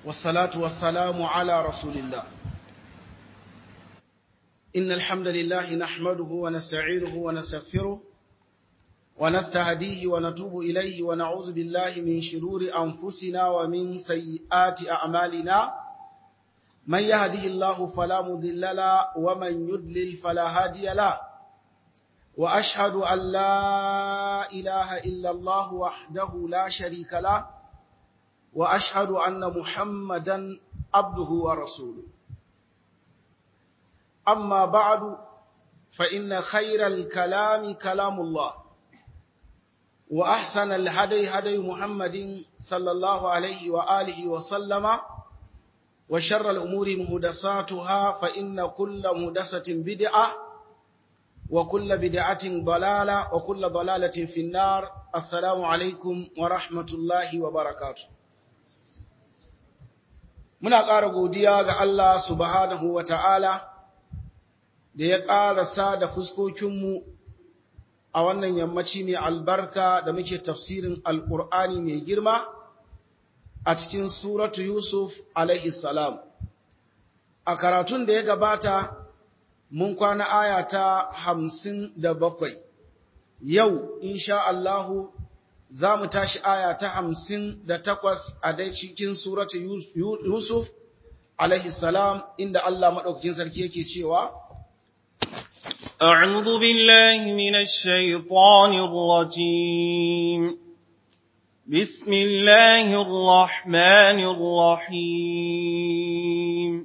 والصلاة والسلام على رسول الله إن الحمد لله نحمده ونستعينه ونستغفره ونستهديه ونتوب إليه ونعوذ بالله من شرور أنفسنا ومن سيئات أعمالنا من يهده الله فلا مضل له ومن يضلل فلا هادي له وأشهد أن لا إله إلا الله وحده لا شريك له وأشهد أن محمدا عبده ورسوله أما بعد فإن خير الكلام كلام الله وأحسن الهدي هدي محمد صلى الله عليه وآله وسلم وشر الأمور مهدساتها فإن كل مهدسة بدعة وكل بدعة ضلالة وكل ضلالة في النار السلام عليكم ورحمة الله وبركاته muna ƙara godiya ga Allah subhanahu wa ta'ala da ya ƙarasa da fuskokinmu a wannan yammaci mai albarka da muke tafsirin alƙur'ani mai girma a cikin suratu Yusuf salam. A karatun da ya gabata mun kwana aya ta hamsin da bakwai, yau, insha Allahu, za mu tashi aya ta hamsin da takwas a dai cikin suratu Yusuf salam inda Allah maɗaukakin sarki yake cewa, أعوذ بالله من الشيطان الرجيم بسم الله الرحمن الرحيم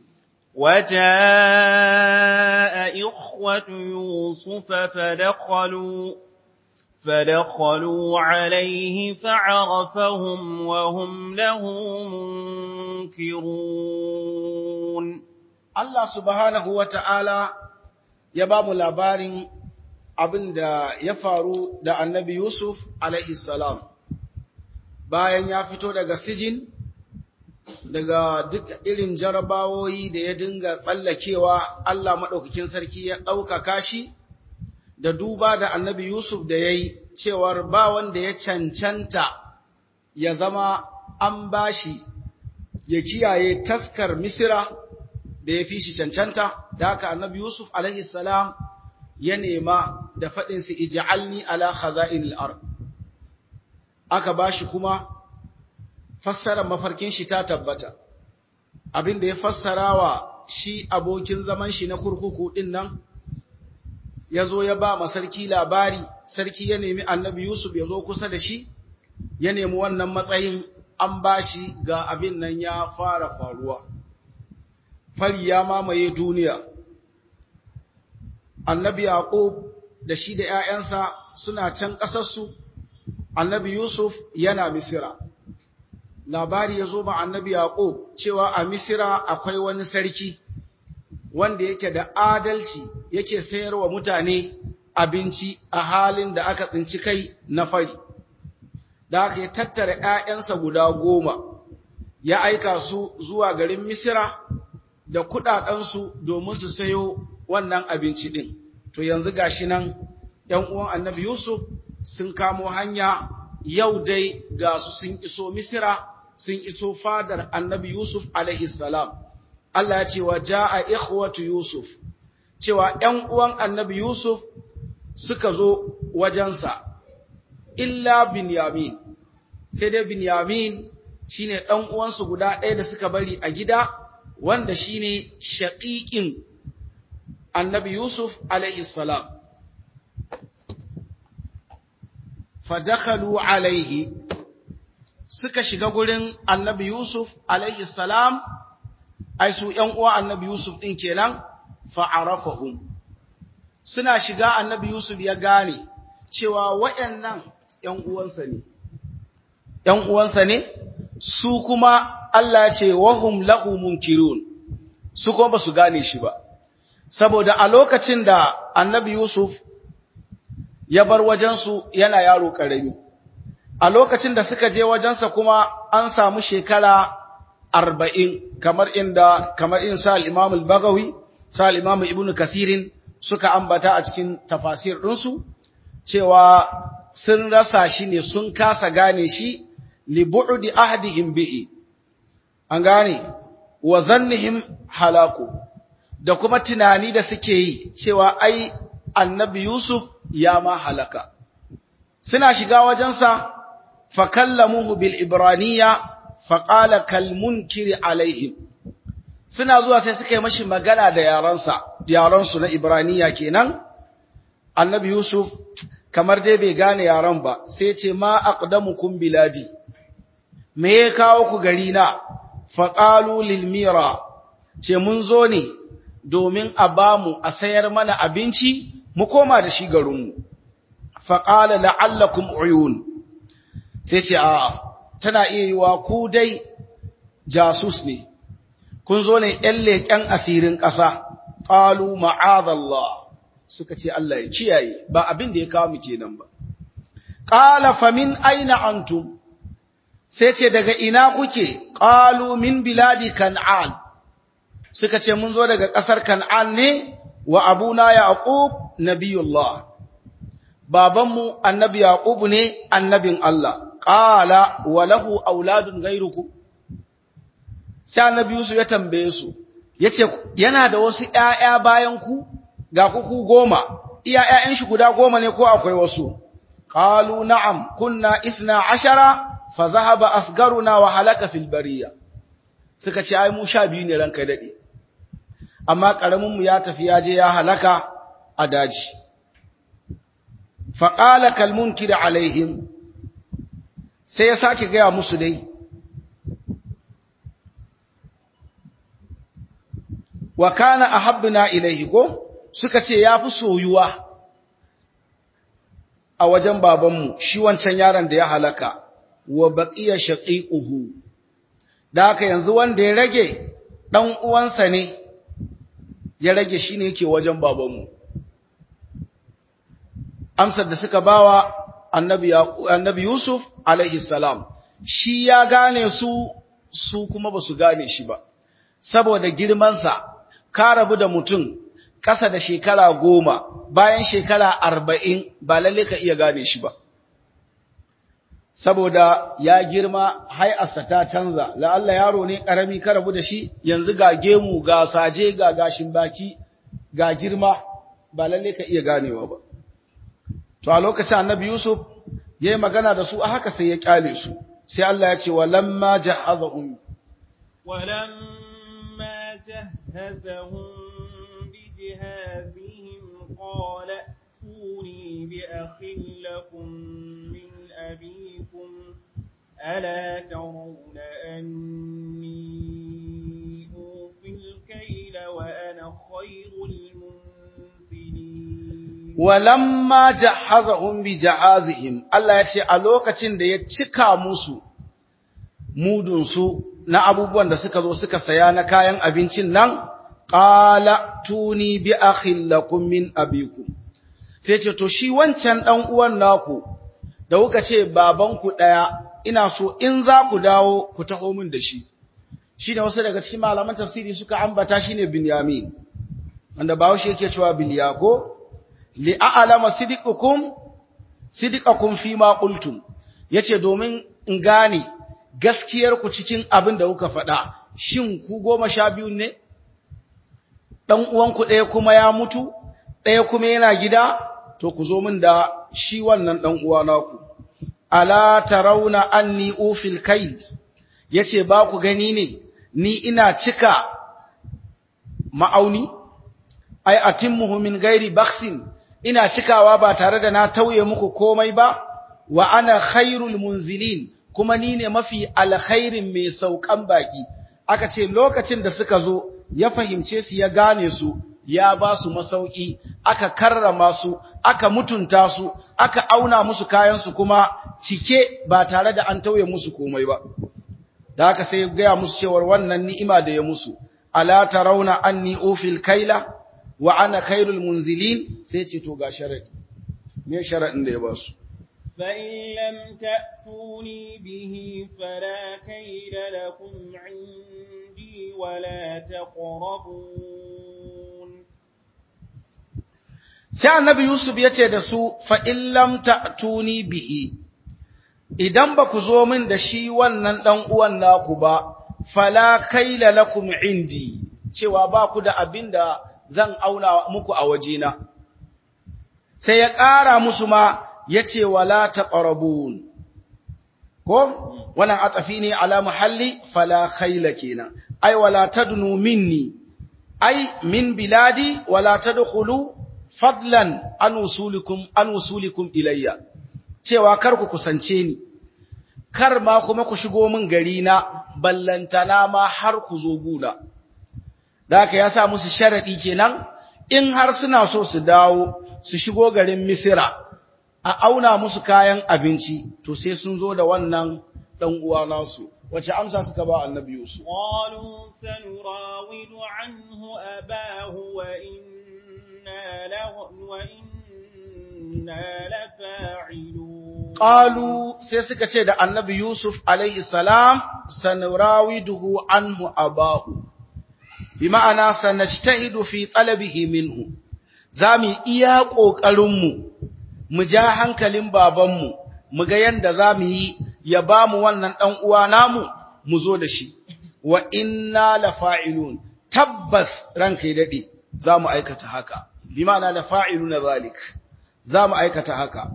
وجاء إخوة يوسف فدخلوا فدخلوا عليه فعرفهم وهم له منكرون Allah subhanahu wa ta'ala ya ba mu labarin abin da ya faru da annabi Yusuf salam bayan ya fito daga sijin daga duk irin jarabawoyi da ya dinga tsallakewa Allah maɗaukakin sarki ya ɗaukaka shi da duba da annabi Yusuf da ya yi cewar ba wanda ya cancanta ya zama an bashi ya kiyaye taskar Misira da ya fi shi cancanta, da haka annabi Yusuf salam ya nema da faɗinsa ija'alni ala khaza'in al'ar. Aka ba shi kuma fassarar mafarkin shi ta tabbata, abin da ya fassara wa shi abokin zaman shi na kurkuku ɗin nan, ya zo ya ba ma sarki labari, sarki ya nemi annabi Yusuf ya zo kusa da shi, ya nemi wannan matsayin an ba shi ga abin nan ya fara faruwa. fari ya mamaye duniya. Annabi Yaƙub da shi da ‘ya'yansa suna can ƙasarsu, annabi Yusuf yana Misira. Labari ya zo ba annabi Yaƙub cewa a Misira akwai wani sarki wanda yake da adalci yake sayarwa mutane abinci a halin da aka tsinci kai na fari. Da aka yi tattara ‘ya'yansa guda goma, ya aika su zuwa garin Misira da kuɗaɗensu domin su sayo wannan abinci ɗin. To yanzu gashi nan ‘yan uwan annabi Yusuf sun kamo hanya yau dai ga su sun iso Misira, sun iso fadar annabi Yusuf salam. Allah ya ce wa ja'a ikhwatu Yusuf, cewa ‘yan uwan annabi Yusuf suka zo wajensa, illa Binyamin, sai dai Binyamin shi ne ɗan uwansu guda ɗaya da suka bari a gida, wanda shi ne shaƙiƙin annabi Yusuf salam. Fadakalu alaihi suka shiga gurin annabi Yusuf salam, ai su ‘yan uwa annabi Yusuf ɗin kenan fa'arafahum. Suna shiga annabi Yusuf ya gane cewa waɗannan ‘yan uwansa ne, ‘yan uwansa ne, su kuma Allah ce wahum lahu munkirun su kuma ba su gane shi ba saboda a lokacin da annabi Yusuf ya bar wajensu yana yaro ƙarami a lokacin da suka je wajensa kuma an samu shekara arba'in kamar inda kamar in sa al-imam al-bagawi sa al-imam ibnu kasirin suka ambata a cikin tafasir ɗinsu cewa sun rasa shi ne sun kasa gane shi li bu'di ahdihim bihi an gane wa zannihim halaku da kuma tunani da suke yi cewa ai annabi Yusuf ya ma halaka suna shiga wajensa fa kallamuhu bil ibraniya fa qala kal munkiri alaihim suna zuwa sai suka yi mashi magana da yaransa yaransu na ibraniya kenan annabi Yusuf kamar dai bai gane yaran ba sai ce ma aqdamukum biladi me ya kawo ku gari na faqalu lil mira ce mun zo ne domin a bamu a sayar mana abinci mu koma da shi garinmu faqala la'allakum uyun sai ce a tana iya yiwa ku dai jasus ne kun zo ne ƴan leƙen asirin ƙasa qalu ma'adallah suka ce Allah ya kiyaye ba abin da ya kawo mu kenan ba qala fa min aina antum sai ce daga ina kuke qalu min biladi kan'an suka ce mun zo daga kasar kan'an ne wa abuna yaqub nabiyullah babanmu annabi yaqub ne annabin Allah qala wa lahu auladun ghayrukum sai annabi Yusuf ya tambaye su yace yana da wasu ƴaƴa bayan ku ga kuku goma iya ƴaƴan shi guda goma ne ko akwai wasu qalu na'am kunna ithna ashara fa zahaba asgaruna wa halaka fil bariya suka ce ai mu sha biyu ne ranka dade amma karamin mu ya tafi ya je ya halaka a daji fa qala kal munkir alaihim sai ya sake gaya musu dai wa kana ahabbuna ilaihi ko suka ce ya fi soyuwa a wajen babanmu shi wancan yaron da ya halaka wa baqiya shaqiquhu da haka yanzu wanda ya rage dan uwansa ne ya rage shine yake wajen babanmu amsar da suka bawa annabi annabi Yusuf alaihi salam shi ya gane su su kuma basu gane shi ba saboda girmansa ka rabu da mutum ƙasa da shekara goma bayan shekara arba'in ba lalle ka iya gane shi ba saboda ya girma hai'arsa ta canza la'alla yaro ne ƙarami ka rabu da shi yanzu ga gemu ga saje ga gashin baki ga girma ba lalle ka iya ganewa ba to a lokacin annabi yusuf ya yi magana da su a haka sai ya kyale su sai Allah ya ce walamma jahazahum walamma jahazahum بجهازهم قال ائتوني بأخ لكم من أبيكم ألا ترون أني أوفي الكيل وأنا خير المنزلين ولما جهزهم بجهازهم الله يتي a lokacin da ya cika musu mudunsu na abubuwan da suka zo suka saya na kayan abincin nan qala tuni bi akhin lakum min abikum sai ce to shi wancan dan uwan naku da kuka ce babanku daya ina so in za ku dawo ku taho min da shi shine wasu daga cikin malaman tafsiri suka ambata shine binyamin wanda bawo shi yake cewa bilyako li a'lama sidiqukum sidiqakum fi ma qultum yace domin in gane gaskiyar ku cikin abin da kuka faɗa shin ku goma sha biyu ne ɗan uwanku ɗaya kuma ya mutu, ɗaya kuma yana gida, to ku zo min da shi wannan ɗan uwa naku. Ala tarauna anni ufil kai, ya ce ba ku gani ne, ni ina cika ma'auni, ai atimmuhu min gairi baksin, ina cikawa ba tare da na tauye muku komai ba, wa ana khairul munzilin, kuma ni ne mafi alkhairin mai saukan baki. Aka ce lokacin da suka zo, ya fahimce su ya gane su ya ba su masauki aka karrama su aka mutunta su aka auna musu kayansu kuma cike ba tare da an tauye musu komai ba da haka sai ya gaya musu cewar wannan ni'ima da ya musu ala tarawna anni ufil kaila wa ana khairul munzilin sai ce to ga sharadi me sharadin da ya ba su فإن لم تأتوني به فلا كيد لكم عندي ولا تقربون sai annabi Yusuf ya ce da su fa'in lam ta'tuni bihi, idan ba ku zo min da shi wannan ɗan uwan naku ba, fala kaila lakum indi cewa ba ku da abin da zan auna muku a wajena sai ya ƙara musu ma ya ce wala taqrabun ko wannan atafi ne ala muhalli fala khayla kenan ai wala tadnu minni ai min biladi wala tadkhulu fadlan an usulikum an usulikum ilayya cewa kar ku kusance ni kar ma kuma ku shigo min gari na ballantana ma har ku zo guna da haka ya sa musu sharadi kenan in har suna so su dawo su shigo garin misira a auna musu kayan abinci to sai sun zo da wannan dan uwa nasu wace amsa suka ba annabi Yusuf qalu sanurawidu anhu abahu wa inna lahu wa inna lafa'ilun qalu sai suka ce da annabi Yusuf alaihi salam sanurawiduhu anhu abahu bi ma'ana sanajtahidu fi talabihi minhu zamu iya kokarin mu mu ja hankalin babanmu mu ga yanda zamu yi ya bamu wannan dan uwa namu mu zo da shi wa inna lafa'ilun tabbas ranka dade zamu aikata haka bi ma'ana lafa'iluna zalik zamu aikata haka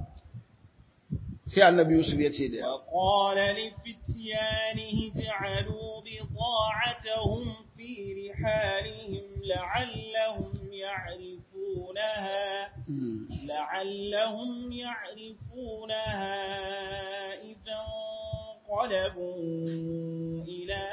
sai annabi Yusuf ya ce da ya وقال لفتيانه جعلوا بضاعتهم في رحالهم لعلهم يعرفونها لعلهم يعرفونها إذا انقلبوا إلى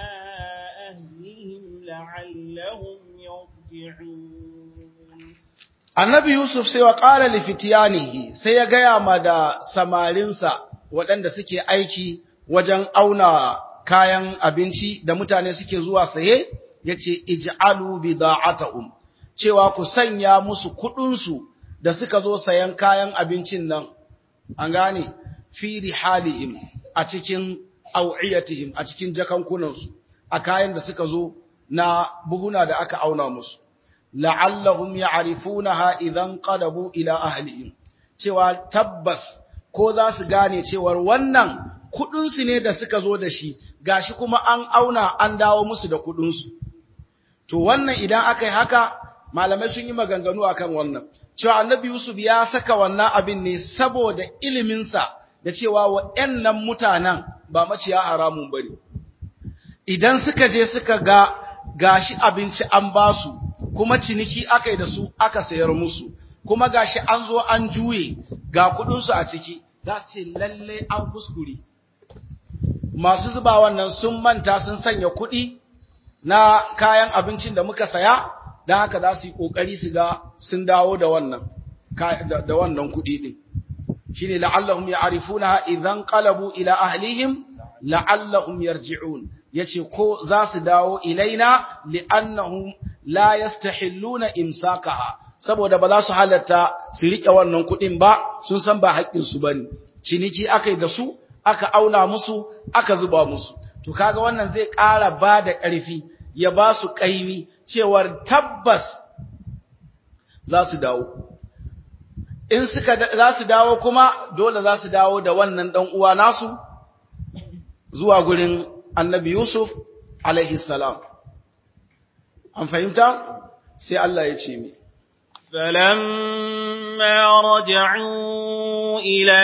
أهلهم لعلهم يرجعون Annabi Yusuf sai wa ƙara lifitiyanihi sai ya gaya ma da samarinsa waɗanda suke aiki wajen auna kayan abinci da mutane suke zuwa saye, ya ce, Ij'alu bida'atahum cewa ku sanya musu kuɗinsu da suka zo sayan kayan abincin nan, an gane, fi rihalihim a cikin au'iyatihim a cikin jakankunansu, a kayan da suka zo na buhuna da aka auna musu. la'allahum ya'rifunaha idan qadabu ila ahlihim cewa tabbas ko za su gane cewar wannan kudin su ne da suka zo da shi gashi kuma an auna an dawo musu da kudin su to wannan idan aka yi haka malamai sun yi maganganu akan wannan cewa annabi Yusuf ya saka wannan abin ne saboda iliminsa da cewa waɗannan mutanen ba maciya haramun bane idan suka je suka ga gashi abinci an basu kuma ciniki aka yi da su aka sayar musu kuma gashi an zo an juye ga kudinsu a ciki za su ce lalle an kuskure masu zuba wannan sun manta sun sanya kudi na kayan abincin da muka saya don haka za su yi kokari su ga sun dawo da wannan da wannan kudi din shine la'allahum ya'rifuna idan qalabu ila ahlihim la'allahum yarji'un yace ko za su dawo ilaina li'annahum la yastahilluna imsakaha saboda ba za su halatta su rike wannan kuɗin ba sun san ba haƙƙin su bane ciniki akai da su aka auna musu aka zuba musu to kaga wannan zai ƙara ba da ƙarfi ya ba su ƙaimi cewar tabbas za su dawo in suka za su dawo kuma dole za su dawo da wannan dan uwa nasu zuwa gurin annabi Yusuf alaihi salam an fahimta sai Allah ya ce mi فلما رجعوا إلى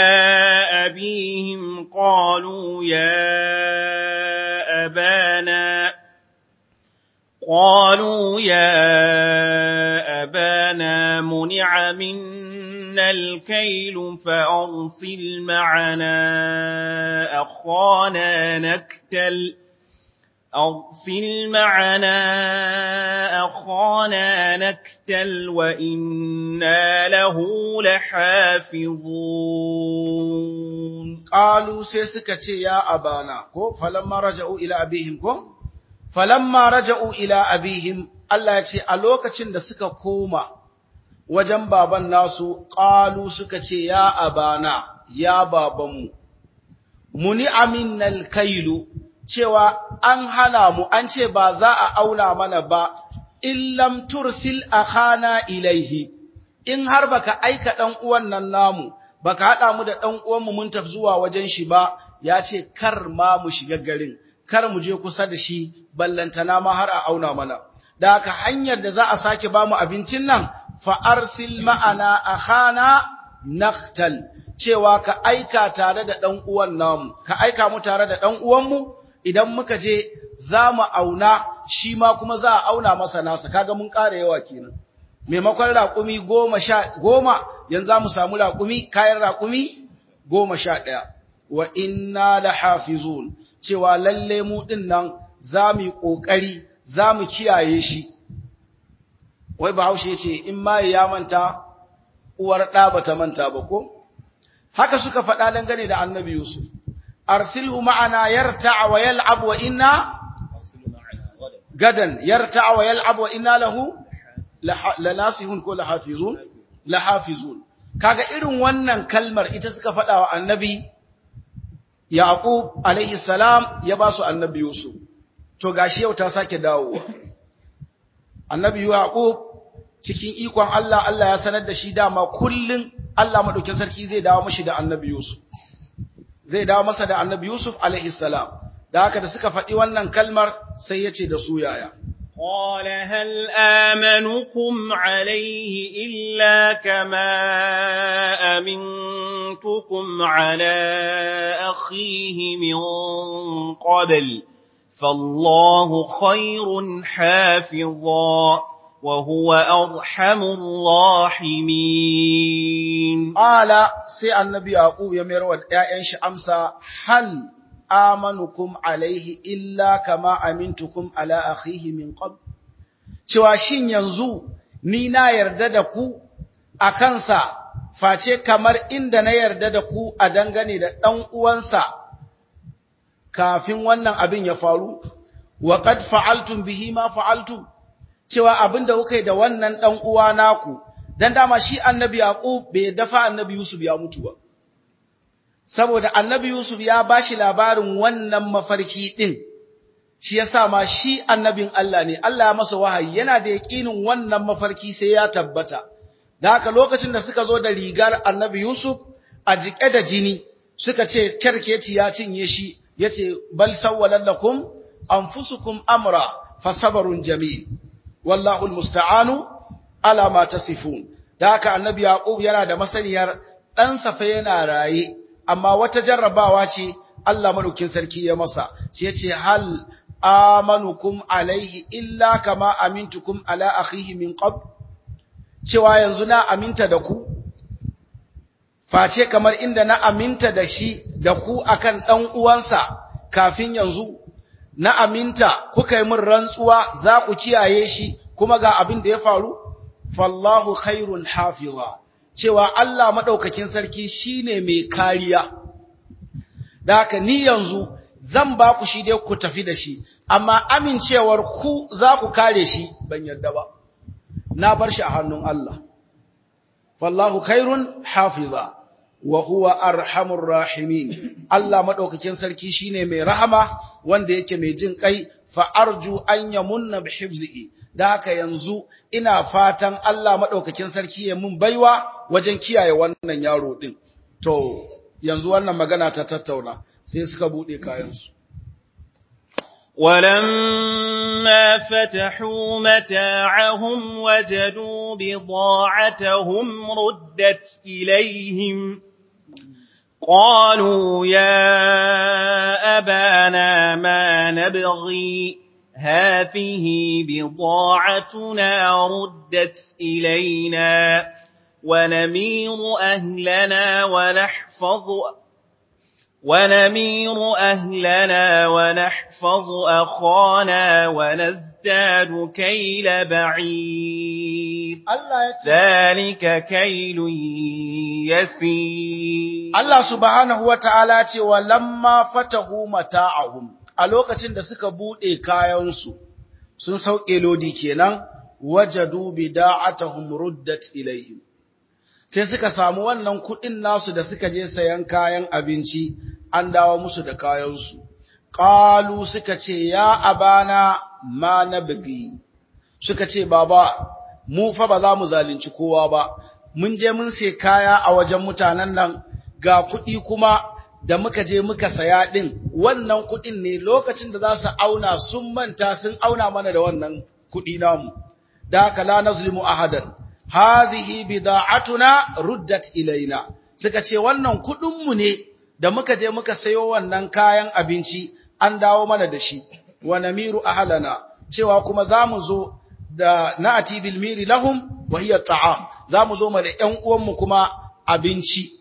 أبيهم قالوا يا أبانا قالوا يا أبانا منع منا الكيل فأرسل معنا أخانا نكتل أرسل معنا أخانا نكتل وإنا له لحافظون قالوا سيسكة يا أبانا كو فلما رجعوا إلى أبيهم كو فلما رجعوا إلى أبيهم Allah ya ce a lokacin da suka koma wajen baban nasu ƙalu suka ce ya abana ya babanmu muni aminnal kailu cewa an hana mu an ce ba za a auna mana ba illam tursil akhana ilaihi in har baka aika dan uwan nan namu baka hada mu da dan uwan mu mun tafi zuwa wajen shi ba ya ce kar ma mu shiga garin kar mu je kusa da shi ballantana ma har a auna mana da haka hanyar da za a sake ba mu abincin nan fa arsil ma'ana akhana naqtal cewa ka aika tare da ɗan uwan namu ka aika mu tare da ɗan uwanmu idan muka je za mu auna shi ma kuma za a auna masa nasa kaga mun ƙara yawa kenan maimakon raƙumi goma sha goma yanzu za mu samu raƙumi kayan raƙumi goma sha ɗaya wa inna la hafizun cewa lalle mu ɗin nan za mu yi ƙoƙari za mu kiyaye shi wai bahaushe ce in ma ya manta uwar ɗa ba ta manta ba ko haka suka faɗa dangane da annabi yusuf arsilhu ma'ana yarta wa yal'ab wa inna gadan yarta wa yal'ab wa inna lahu lanasihun ko lahafizun lahafizun kaga irin wannan kalmar ita suka faɗa wa annabi yaqub alaihi salam ya ba su annabi yusuf to gashi yau ta sake dawowa annabi yaqub cikin ikon Allah Allah ya sanar da shi dama kullun Allah madaukin sarki zai dawo mishi da annabi yusuf zai dawo masa da annabi yusuf alaihi salam da haka da suka faɗi wannan kalmar sai ya ce da su yaya قال هل آمنكم عليه إلا كما أمنتكم على أخيه من قبل فالله خير حافظا وهو أرحم الراحمين قال سي النبي يعقوب يمر ودائن شي امسا هل amanukum alaihi illa kama amintukum ala akhihi min qabl cewa shin yanzu ni na yarda da ku a kansa face kamar inda na yarda da ku a dangane da ɗan uwansa kafin wannan abin ya faru wa qad fa'altum bihi ma fa'altum cewa abin da kuka yi da wannan ɗan uwa naku dan dama shi annabi yaqub bai dafa annabi yusuf ya mutu ba saboda annabi Yusuf ya ba shi labarin wannan mafarki ɗin, shi ya sa ma shi annabin Allah ne, Allah ya masa wahayi yana da yaƙinin wannan mafarki sai ya tabbata. Da haka lokacin da suka zo da rigar annabi Yusuf a jiƙe da jini, suka ce kyarkeci ya cinye shi, ya ce, Bal sawwalan lakum, anfusukum amra, fasabarun jami'i, wallahu musta'anu ala ma tasifun. Da haka annabi Yaƙub yana da masaniyar ɗansa fa yana raye, amma wata jarrabawa ce Allah madaukin sarki ya masa shi yace hal amanukum alaihi illa kama amintukum ala akhihi min qab cewa yanzu na aminta da ku face kamar inda na aminta da shi da ku akan dan uwansa kafin yanzu na aminta kuka yi min rantsuwa za ku kiyaye shi kuma ga abin da ya faru fallahu khairun hafiza cewa Allah maɗaukakin sarki shi ne mai kariya, da haka ni yanzu zan ba ku shi dai ku tafi da shi, amma amincewar ku za ku kare shi ban yadda ba, na bar shi a hannun Allah. Fallahu khairun hafiza, wa huwa arhamur rahimin, Allah maɗaukakin sarki shi ne mai rahama wanda yake mai jin ƙai, fa'arju an yamunna bi hifzi'i. da haka yanzu ina fatan Allah maɗaukakin sarki ya mun baiwa wajen kiyaye wannan yaro ɗin. To, yanzu wannan magana ta tattauna sai suka buɗe kayansu. ولما فتحوا متاعهم وجدوا بضاعتهم ردت إليهم قالوا يا أبانا ما نبغي هذه بضاعتنا ردت إلينا ونمير أهلنا ونحفظ ونمير أهلنا ونحفظ أخانا ونزداد كيل بعير ذلك كيل يسير الله سبحانه وتعالى ولما فتحوا متاعهم a lokacin da suka buɗe kayansu sun sauke lodi kenan wajadu bida'atuhum ruddat ilaihim sai suka samu wannan kuɗin nasu da suka je sayan kayan abinci an dawo musu da kayansu qalu suka ce ya abana ma nabgi suka ce baba mu fa ba za mu zalunci kowa ba mun je mun sai kaya a wajen mutanen nan ga kuɗi kuma da muka je muka saya ɗin wannan kuɗin ne lokacin da za su auna sun manta sun auna mana da wannan kuɗi namu da haka la nazlimu ahadan hadhihi bida'atuna ruddat ilaina suka ce wannan kuɗin mu ne da muka je muka sayo wannan kayan abinci an dawo mana da shi wa namiru ahlana cewa kuma zamu zo da na'ati bil miri lahum wa hiya ta'am zamu zo mu da ƴan uwan mu kuma abinci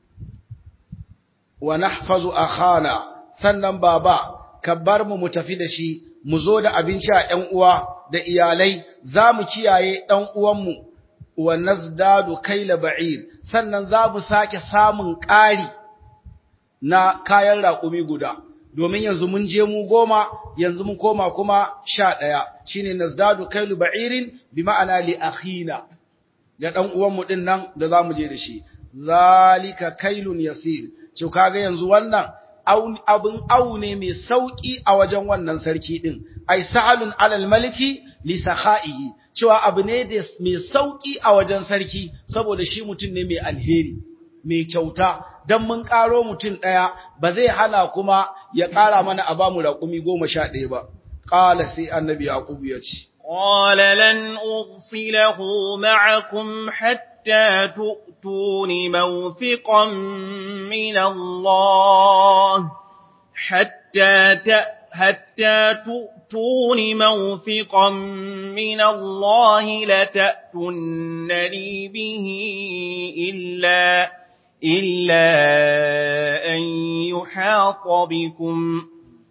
wa nahfazu akhana sannan baba ka bar mu mu tafi da shi mu zo da abinci a ƴan uwa da iyalai zamu kiyaye ɗan uwan mu wa nazdadu kaila ba'ir sannan za mu sake samun ƙari na kayan raƙumi guda domin yanzu mun je mu goma yanzu mun koma kuma sha ɗaya shine nazdadu kailu ba'irin bi ma'ana li akhina da ɗan uwanmu ɗin nan da za mu je da shi zalika kailun yasir ce kaga yanzu wannan abin au ne mai sauƙi a wajen wannan sarki ɗin ai sahalun alal maliki li sakha'ihi cewa abu ne da mai sauƙi a wajen sarki saboda shi mutum ne mai alheri mai kyauta don mun ƙaro mutum ɗaya ba zai hana kuma ya ƙara mana a bamu raƙumi goma sha ɗaya ba ƙala sai annabi yaƙubu ya ce قال لن أرسله معكم حتى تؤتون موثقا من الله حتى ت... حتى تؤتون موثقا من الله لتأتونني به إلا إلا أن يحاط بكم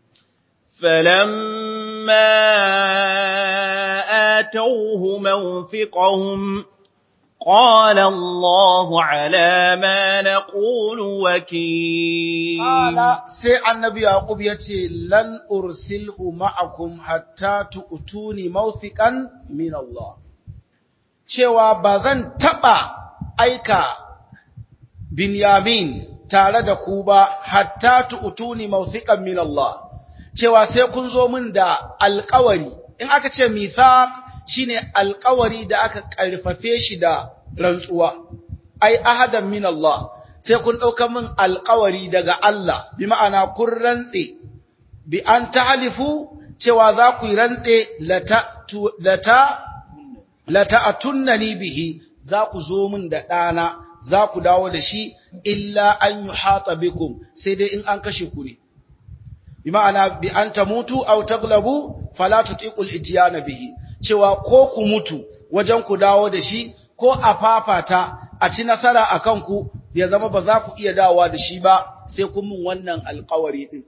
فلما آتوه موثقهم قال الله على ما نقول وكيل قال سي النبي يعقوب يتي لن أرسله معكم حتى تؤتوني موثقا من الله cewa ba zan taɓa aika Binyamin tare da ku ba hatta tu'tuni mawthiqan min Allah cewa sai kun zo min da alƙawari in aka ce mithaq shine alƙawari da aka ƙarfafe shi da rantsuwa ai ahadan min Allah sai kun ɗauka min alƙawari daga Allah bi ma'ana kun rantse bi an ta'alifu cewa za ku yi rantse lata lata lata atunnani bihi za ku zo min da ɗana za ku dawo da shi illa an yi hata bikum sai dai in an kashe ku ne. Bi ma'ana bi an ta mutu au taglabu fala tutiqul itiyana bihi cewa ko ku mutu wajen ku dawo da shi ko a fafata a ci nasara a kanku ya zama ba za ku iya dawowa da shi ba sai kun mun wannan alƙawari din.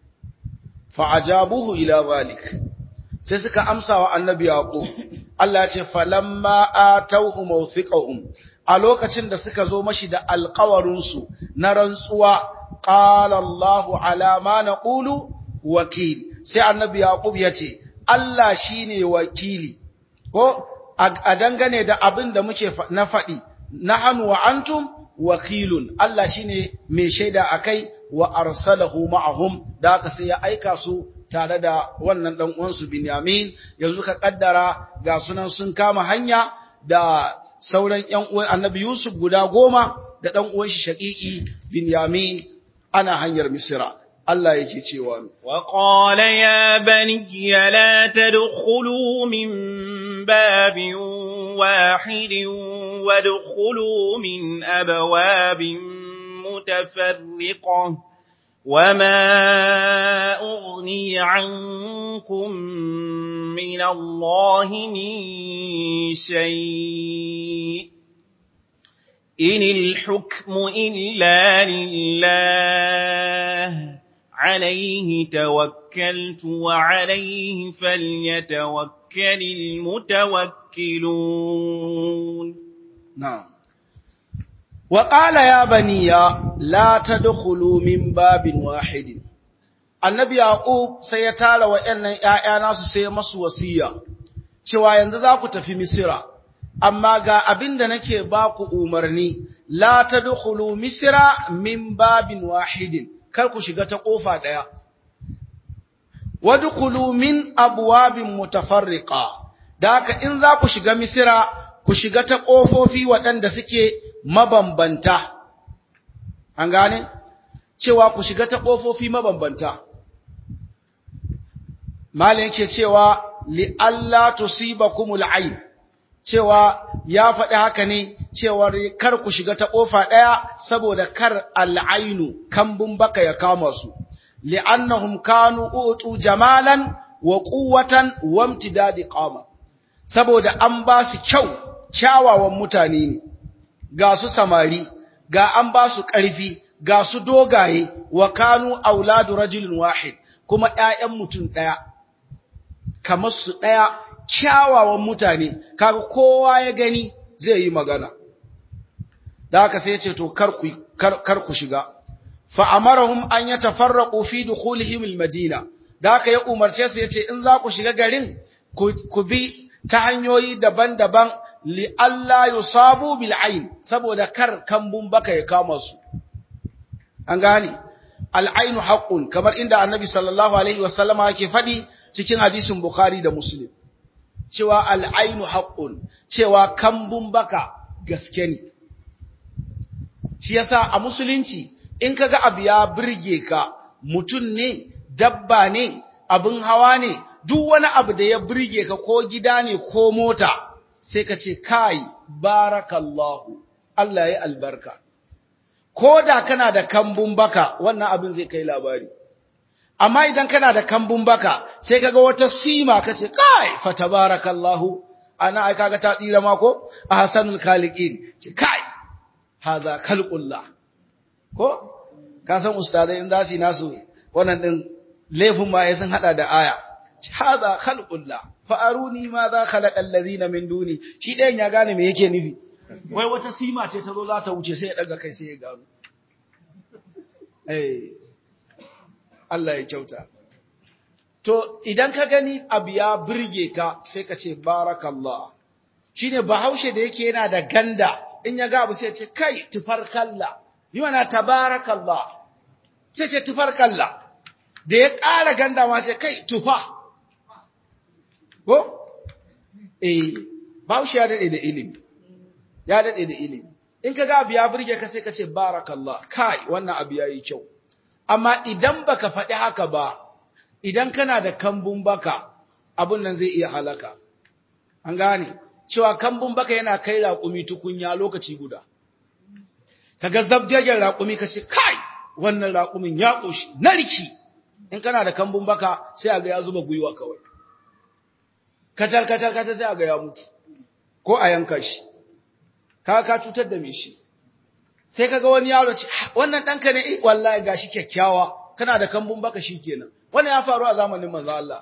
Fa ajabuhu ila zalik sai suka amsa wa annabi yaqub Allah ya ce falamma atawhu mawthiqahum a lokacin da suka zo mashi da alkawarinsu na rantsuwa ƙala Allahu alama na ƙulu wakil sai annabi Yaƙub ya ce Allah shi ne wakili ko a dangane da abin da muke na faɗi na hannu wa antum wakilun Allah shi ne mai shaida a kai wa arsalahu ma'ahum da aka sai ya aika su tare da wannan ɗan uwansu Binyamin yanzu ka kaddara ga sunan sun kama hanya da sauran ‘yan uwan annabi Yusuf guda goma da ɗan uwan shi shaƙiƙi Binyamin ana hanyar Misira. Allah yake cewa Wa qala ya bani la tadkhulu min babin wahidin wadkhulu min abwabin mutafarriqah وما أغني عنكم من الله من شيء إن الحكم إلا لله عليه توكلت وعليه فليتوكل المتوكلون نعم وقال يا بني لا تدخلوا من باب واحد annabi yaqub sai ya tara wayannan ƴaƴa nasu sai masu wasiya cewa yanzu za ku tafi misira amma ga abinda nake ba ku umarni la tadkhulu misira min babin wahidin kar ku shiga ta kofa daya wadkhulu min abwabin mutafarriqa da haka in za ku shiga misira ku shiga ta kofofi waɗanda suke mabambanta an gane cewa ku shiga ta ƙofofi mabambanta malin yake cewa li Allah tusibakumul ayn cewa ya faɗi haka ne cewa kar ku shiga ta ƙofa ɗaya saboda kar al'ainu kambun baka ya kama su li'annahum kanu utu jamalan wa quwwatan wa imtidadi qama saboda an ba su kyau kyawawan mutane ne ga su samari ga an ba su ƙarfi ga su dogaye wa kanu auladu rajulin wahid kuma ƴaƴan mutum ɗaya kamar su ɗaya kyawawan mutane kaga kowa ya gani zai yi magana da haka sai ya ce to kar ku kar ku shiga fa amarahum an yatafarraqu fi dukhulihim almadina da haka ya umarce su yace in za ku shiga garin ku bi ta hanyoyi daban-daban li alla yusabu bil ayn saboda kar kambun baka ya kama su an gane al aynu haqqun kamar inda annabi sallallahu alaihi wasallama yake fadi cikin hadisin bukhari da muslim cewa al aynu haqqun cewa kambun baka gaske ne shi yasa a musulunci in kaga abu ya burge ka mutum ne dabba ne abin hawa ne duk wani abu da ya burge ka ko gida ne ko mota sai ka ce kai barakallahu Allah ya albarka ko da kana da kambun baka wannan abin zai kai labari amma idan kana da kambun baka sai kaga wata sima ka ce kai fa tabarakallahu ana ai kaga ta tsira ma ko ahsanul khaliqin ce kai haza khalqullah ko ka san ustadai in za su yi nasu wannan din laifin ma ya sun hada da aya haza khalqullah fa aruni ma za khalaqa alladhina min duni shi ɗayan ya gane me yake nufi wai wata sima ce ta zo za ta wuce sai ya daga kai sai ya gano eh Allah ya kyauta to idan ka gani abu ya burge ka sai ka ce barakallah shine bahaushe da yake yana da ganda in ya ga abu sai ya ce kai tufarkalla yi mana tabarakallah sai ce tufarkalla da ya ƙara ganda ma ce kai tufa ko eh bahaushe ya daɗe da ilimi ya daɗe da ilimi in ka ga abu ya burge ka sai ka ce barakallah kai wannan abu ya yi kyau amma idan baka faɗi haka ba idan kana da kambun baka abun nan zai iya halaka an gane cewa kambun baka yana kai raƙumi tukunya lokaci guda kaga zabjagen raƙumi ka ce kai wannan raƙumin ya ƙoshi narki in kana da kambun baka sai a ga ya zuba gwiwa kawai kacal kacal kacal sai a ga ya mutu ko a yanka shi ka ka cutar da me shi sai kaga wani yaro ce wannan ɗanka ne eh wallahi gashi kyakkyawa kana da kambun baka kenan. wannan ya faru a zamanin manzo Allah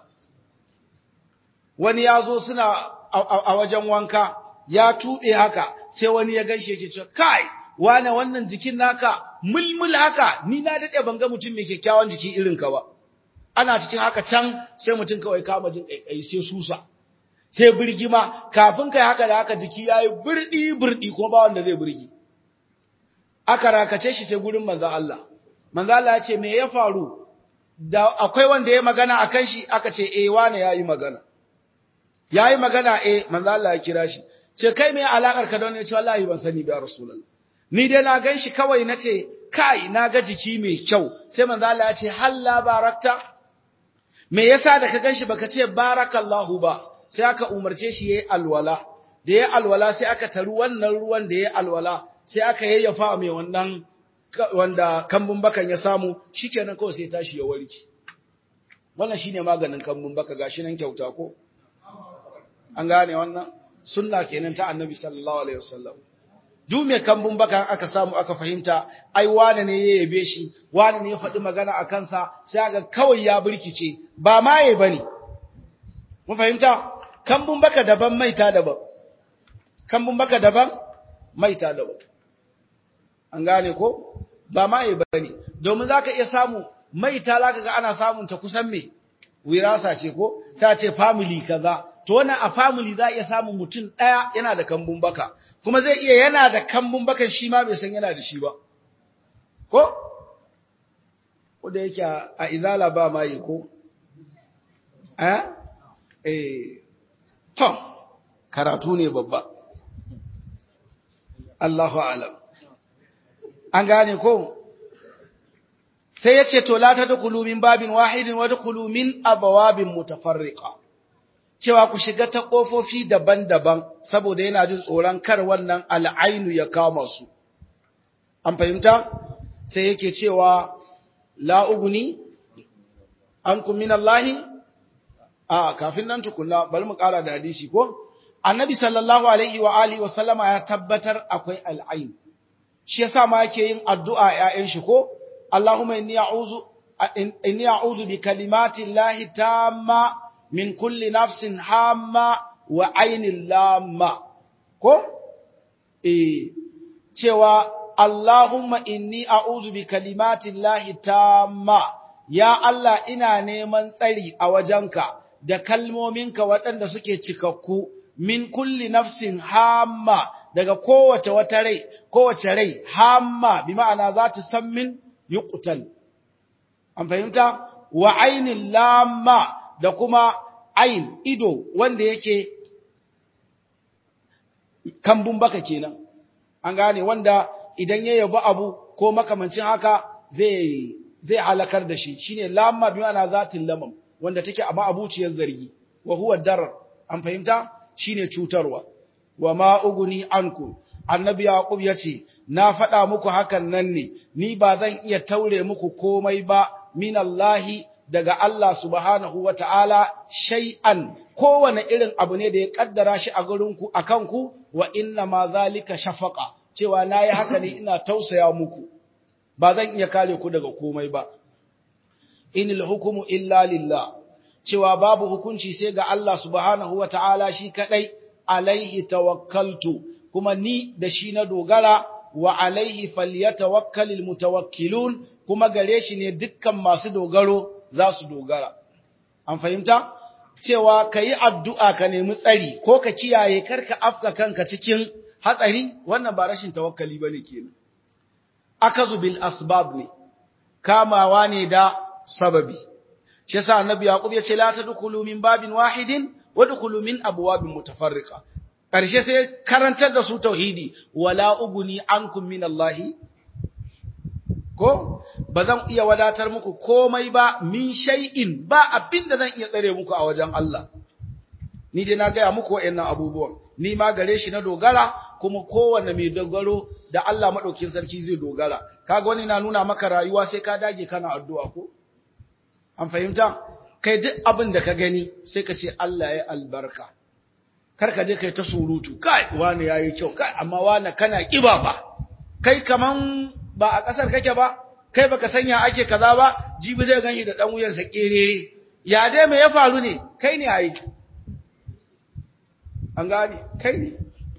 wani ya zo suna a wajen wanka ya tuɓe haka sai wani ya gaishe ya ce kai wane wannan jikin naka mulmul haka ni na dade ban ga mutum mai kyakkyawan jiki irin ka ba ana cikin haka can sai mutum kawai kama jin kai sai susa sai birgima kafin kai haka da haka jiki yayi burdi burdi ko ba wanda zai burgi aka rakace shi sai gurin manzo Allah manzo Allah ya ce me ya faru da akwai wanda ya magana akan shi aka ce eh wane yayi magana yayi magana eh manzo Allah ya kira shi ce kai me alakar ka da wannan ya ce wallahi ban sani ba rasulullah ni dai na gan shi kawai na ce, kai, na ga jiki mai kyau, sai manzo Allah ya ce, halla barakta, me yasa da ka gan shi baka ce barakallahu ba, sai aka umarce shi ya yi alwala, da ya alwala sai aka taru wannan ruwan da ya alwala, sai aka yayyafa mai wannan wanda kambun bakan ya samu, shi kenan kawai sai tashi ya warki. Wannan shine maganin kambun baka gashi nan kyauta ko? An gane wannan? Sunna kenan ta annabi sallallahu alaihi wasallam. duk mai kambun baka aka samu aka fahimta ai wane ne ya yabe shi wane ne ya faɗi magana a kansa sai aka kawai ya burkice ba maye bane mun fahimta kambun baka daban maita daban kambun baka daban maita daban an gane ko ba maye bane domin zaka iya samu maita zaka ga ana samun ta kusan me wirasa ce ko ta ce family kaza to wannan a family za iya samun mutum ɗaya yana da kambun baka kuma zai iya yana da kambun bakan shi ma bai san yana da shi ba ko ko da yake a izala ba ma yi ko eh eh to karatu ne babba Allahu alam an gane ko sai ya ce to la tadkhulu min babin wahidin wa dkhulu min abwabin mutafarriqa cewa ku shiga ta kofofi daban-daban saboda yana jin tsoron kar wannan al'ainu ya kama su an fahimta sai yake cewa la uguni ankum min Allahi a kafin nan tukunna bari mu kara da hadisi ko annabi sallallahu alaihi wa alihi wa sallama ya tabbatar akwai al'ain shi yasa ma yake yin addu'a ƴaƴan shi ko Allahumma inni a'udhu inni a'udhu bi kalimati llahi tamma min kulli nafsin hamma wa ainin lamma ko eh cewa Allahumma inni a'udhu bi kalimati llahi tamma ya Allah ina neman tsari a wajenka da kalmominka waɗanda suke cikakku min kulli nafsin hamma daga kowace wata rai kowace rai hamma bi ma'ana za ta san min yuqtal an fahimta wa ainin lamma da kuma ain ido wanda yake kambun baka kenan an gane wanda idan ya yabi abu ko makamancin haka zai zai halakar da shi shine lamma bi ma'ana zatin lamam wanda take a ma'abuciyar zargi wa huwa darar an fahimta shine cutarwa wa ma uguni ankum annabi yaqub yace na faɗa muku hakan nan ne ni ba zan iya taure muku komai ba minallahi daga Allah subhanahu wata'ala shay'an kowane irin abu ne da ya kaddara shi a gurinku akan ku wa inna ma zalika shafaqa cewa nayi haka ne ina tausaya muku ba zan iya kare ku daga komai ba inil hukumu illa lillah cewa babu hukunci sai ga Allah subhanahu wa ta'ala shi kaɗai, alaihi tawakkaltu, kuma ni da shi na dogara wa alaihi falyatawakkalil mutawakkilun kuma gare shi ne dukkan masu dogaro za su dogara. An fahimta? Cewa ka yi addu'a ka nemi tsari ko ka kiyaye karka afka kanka cikin hatsari, wannan ba rashin tawakkali ba ne kenan. Akazu bil asbab ne, kamawa ne da sababi. shi yasa annabi yaqub ya ce la tadkhulu min babin wahidin wadkhulu min abwabin mutafarriqa karshe sai karantar da su tauhidi wala uguni ankum min Allah ko bazan iya wadatar muku komai ba min shay'in ba abin da zan iya tsare muku a wajen Allah ni dai na gaya muku wayannan abubuwan ni ma gare shi na dogara kuma kowanne mai dogaro da Allah madaukin sarki zai dogara kaga wani na nuna maka rayuwa sai ka dage kana addu'a ko An fahimta? Kai duk abin da ka gani sai ka ce Allah ya albarka. Kar ka je kai ta surutu, kai wani ya yi kyau, kai amma wani kana ƙiba ba. Kai kaman ba a ƙasar kake ba, kai baka sanya ake kaza ba, jibi zai ganshi da ɗan wuyansa ƙerere. Ya dai me ya faru ne? Kai ne a yi. An gane, kai ne.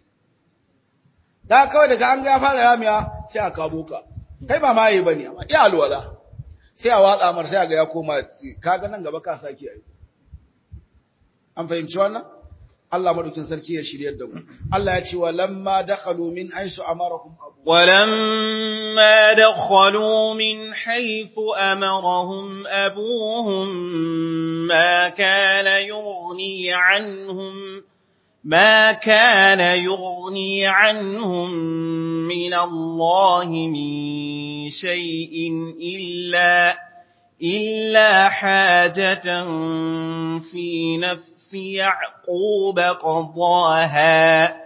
Da kawai daga an ga ya fara yamiya sai a kamo ka. Kai ba ma yi ba ne, amma iya alwala. sai a watsa mar sai ga ya koma kaga nan gaba ka saki ai an fahimci wannan Allah madaukin sarki ya shiryar da mu Allah ya ce walamma dakhalu min haythu amarahum abu ولما دخلوا من حيث أمرهم أبوهم ما كان يغني عنهم ما كان يغني عنهم من الله من شيء إلا إلا حاجة في نفس يعقوب قضاها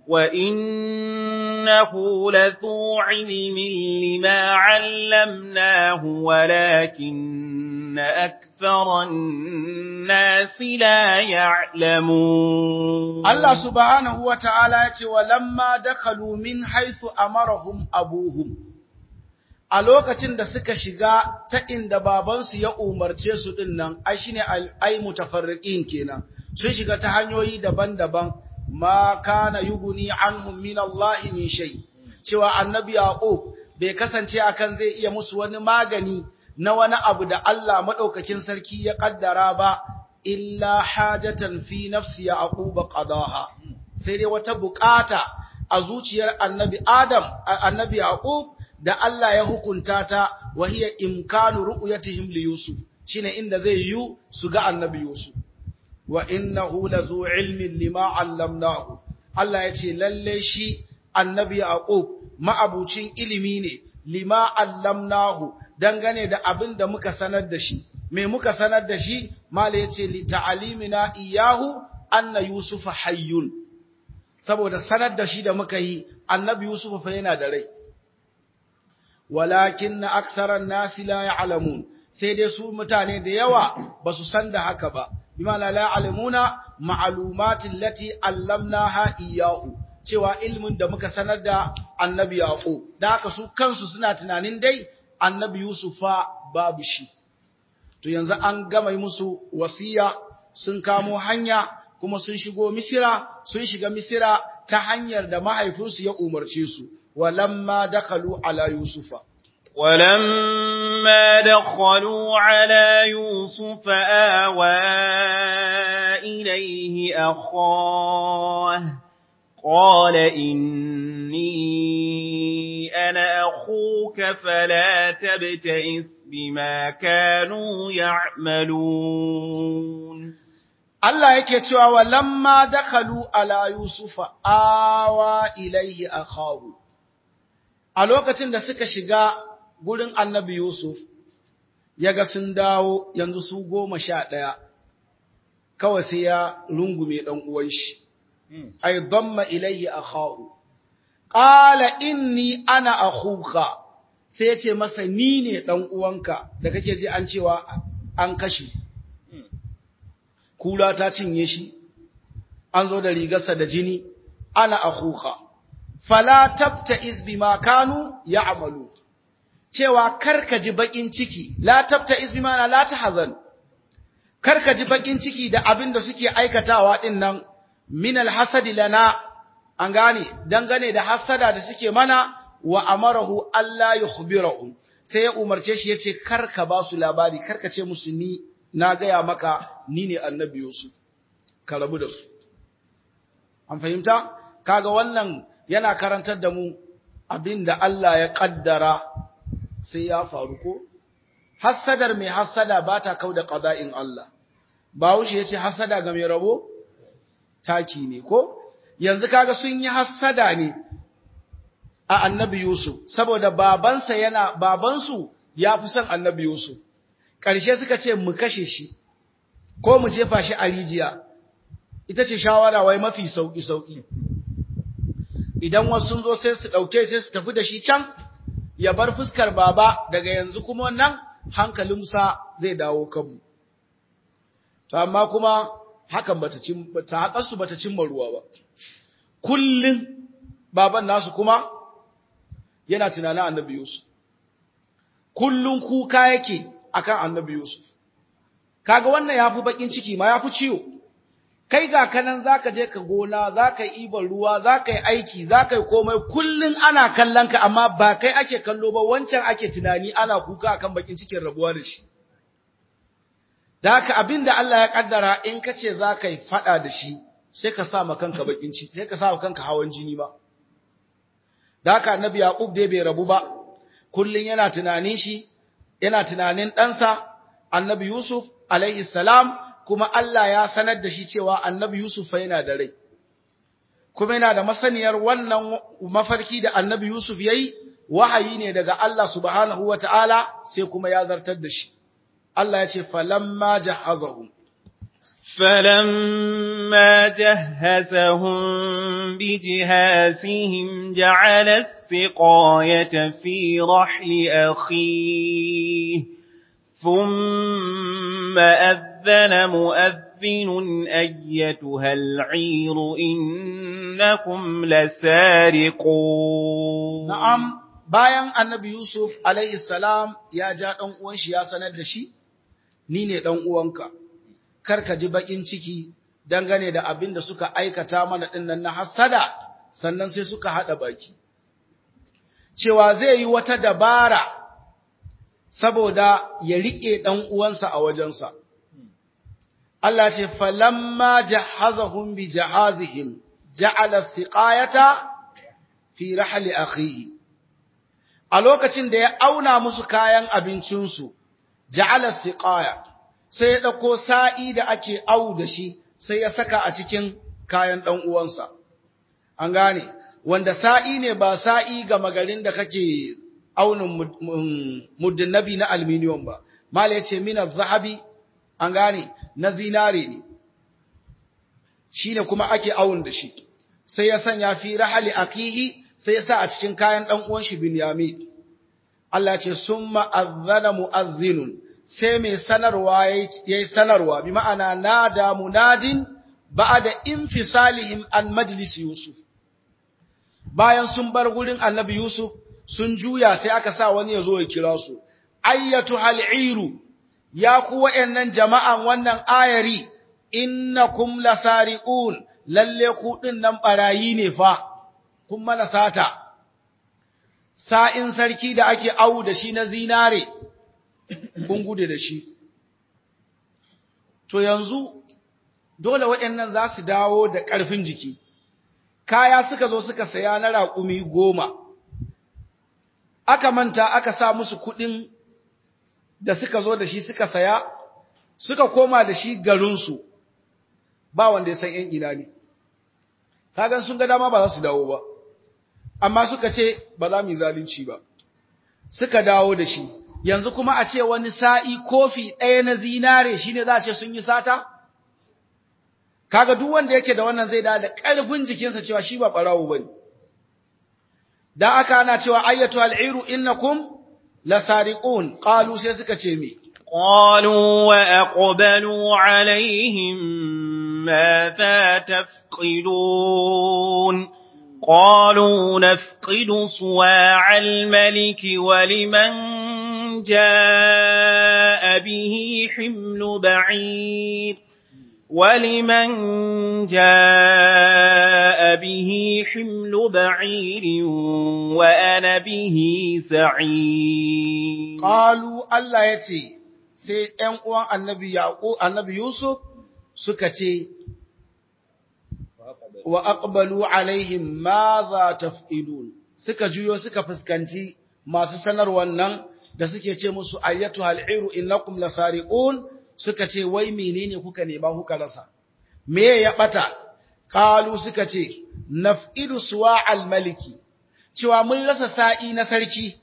وإنه لذو علم لما علمناه ولكن أكثر الناس لا يعلمون Allah subhanahu wa ta'ala ya ce, Walamma dakhalu min haithu amarahum abuhum, a lokacin da suka shiga ta inda babansu ya umarce su ɗin nan, ai shi ne ai mutafarriƙin kenan, sun shiga ta hanyoyi daban-daban, ma kana yuguni anhum min Allah min shay cewa annabi Yaqub bai kasance akan zai iya musu wani magani na wani abu da Allah madaukakin sarki ya kaddara ba illa hajatan fi nafsi Yaqub qadaha sai dai wata bukata a zuciyar annabi Adam annabi Yaqub da Allah ya hukunta ta wa hiya imkanu ru'yatihim li Yusuf shine inda zai yi su ga annabi Yusuf wa innahu lazu ilmin lima allamnahu Allah ya ce lalle shi annabi Yaqub ma'abucin ilimi ne lima allamnahu dangane da abin da muka sanar da shi me muka sanar da shi mala yace li ta'alimina iyahu anna yusufa hayyun saboda sanar da shi da muka yi annabi yusuf fa yana da rai walakin aksaran nasi la ya'lamun sai dai su mutane da yawa ba su san da haka ba bima la ya'lamuna ma'lumatin lati allamnaha iyahu cewa ilmin da muka sanar da annabi yaqub da haka su kansu suna tunanin dai annabi yusufa babu shi to yanzu an gama musu wasiya sun kamo hanya kuma sun shigo misira sun shiga misira ta hanyar da mahaifinsu ya umarce su walamma dakhalu ala yusufa ولما دخلوا على يوسف آوى إليه أخاه قال إني أنا أخوك فلا تبتئس بما كانوا يعملون Allah yake cewa walamma dakhalu ala yusufa awa ilaihi akhahu a lokacin da suka shiga gurin annabi yusuf yaga sun dawo yanzu su goma sha ɗaya kawai sai ya rungume ɗan uwan shi ay damma ilaihi akhahu qala inni ana akhuka sai ya ce masa ni ne ɗan uwanka da kake ji an cewa an kashe kula ta cinye shi an zo da rigarsa da jini ana akhuka fala tabta izbima kanu ya'malu cewa karka ji bakin ciki la tabta izbima la tahzan karka ji bakin ciki da abin da suke aikatawa din nan min alhasadi lana an gane dangane da hasada da suke mana wa amarahu alla yukhbirahum sai ya umarce shi yace karka ba su labari karka ce musu ni na gaya maka ni ne annabi Yusuf, ka rabu da su. An fahimta? Kaga wannan yana karantar da mu abin da Allah ya ƙaddara sai ya faru ko? Hassadar mai hassada ba ta kau da ƙada'in Allah. Bawushe ya ce hassada ga mai rabo? Taki ne ko? Yanzu kaga sun yi hassada ne a annabi Yusuf, saboda babansa yana, babansu ya fi son annabi Yusuf. ƙarshe suka ce mu kashe shi ko mu jefa shi a rijiya ita ce shawara wai mafi sauƙi-sauƙi idan wasu sun zo sai su ɗauke sai su tafi da shi can ya bar fuskar baba daga yanzu kuma nan hankalinsa zai dawo kanmu to amma kuma hakan bata cin ta haƙarsu bata cimma ruwa ba kullum baban nasu kuma yana tunanin annabi Yusuf kullum kuka yake akan annabi Yusuf. Kaga wannan ya fi bakin ciki ma ya fi ciwo, kai ga kanan za ka je ka gona, za ka yi ibar ruwa, za ka yi aiki, za ka yi komai, kullum ana kallon ka amma ba kai ake kallo ba wancan ake tunani ana kuka akan bakin cikin rabuwa da shi. Da haka abin da Allah ya kaddara in ka ce za ka yi faɗa da shi, sai ka sa ma kanka bakin ciki, sai ka sa ma kanka hawan jini ba. Da haka annabi Yaƙub dai bai rabu ba, kullum yana tunanin shi, yana tunanin ɗansa annabi Yusuf alaihi salam kuma Allah ya sanar da shi cewa annabi Yusuf fa yana da rai kuma yana da masaniyar wannan mafarki da annabi Yusuf yayi wahayi ne daga Allah subhanahu wataala sai kuma ya zartar da shi Allah ya ce falamma jahazahum فلما جهزهم بجهازهم جعل السقاية في رحل أخيه ثم أذن مؤذن أيتها العير إنكم لسارقون نعم bayan annabi Yusuf alaihi salam ya ja ɗan uwan shi ya sanar da shi ni ne ɗan uwanka kar ka ji baƙin ciki dangane da abin da suka aikata mana ɗinnan na hassada sannan sai suka haɗa baki. Cewa zai yi wata dabara saboda ya riƙe ɗan uwansa a wajensa. Allah ce, falamma jahazahum bi jahazihim ja'ala siqayata fi rahli akhihi. A lokacin da ya auna musu kayan abincinsu, ja'ala siqaya sai ya ɗauko sa'i da ake au da shi sai ya saka a cikin kayan ɗan uwansa. An gane, wanda sa'i ne ba sa'i ga magarin da kake aunin muddin nabi na aluminium ba mala ya ce mina zahabi an gane na zinare ne shi ne kuma ake awun da shi sai ya sanya fi rahali akihi sai ya sa a cikin kayan ɗan uwan shi Binyamin Allah ce sun ma'azzana mu'azzinun sai mai sanarwa ya yi sanarwa bi ma'ana nada munadin ba da infisalihim an majlis Yusuf bayan sun bar gurin annabi Yusuf sun juya sai aka sa wani ya zo ya kira su ayyatu hal'iru ya ku wa'yannan jama'an wannan ayari innakum lasariqun lalle ku din nan barayi ne fa kun mana sata sa'in sarki da ake awu da shi na zinare kun gude da shi to yanzu dole waɗannan za su dawo da ƙarfin jiki kaya suka zo suka saya na raƙumi goma aka manta aka sa musu kuɗin da suka zo da shi suka saya suka koma da shi garinsu ba wanda ya san ‘yan ina ne kagan sun ga dama ba za su dawo ba amma suka ce ba za mu yi zalunci ba suka dawo da shi yanzu kuma a ce wani sa'i kofi ɗaya na zinare shi ne za a ce sun yi sata kaga duk wanda yake da wannan zai da da ƙarfin jikinsa cewa shi ba ɓarawo ba ne da aka ana cewa ayyatu al'iru innakum lasariqun qalu sai suka ce me qalu wa aqbalu alaihim madha tafqidun qalu nafqidu suwa'a al-malik wa liman jaa bihi himlu ba'ir ولمن جاء به حمل بعير وأنا به سعيد قالوا الله يتي sai ‘yan uwan annabi yaƙo annabi Yusuf suka ce, wa aqbalu alaihim ma za taf'ilun suka juyo suka fuskanci masu sanarwar nan da suke ce musu ayyatu hal'iru innakum lasariqun suka ce wai menene kuka nema kuka rasa me ya bata qalu suka ce naf'idu suwa al-maliki cewa mun rasa sa'i na sarki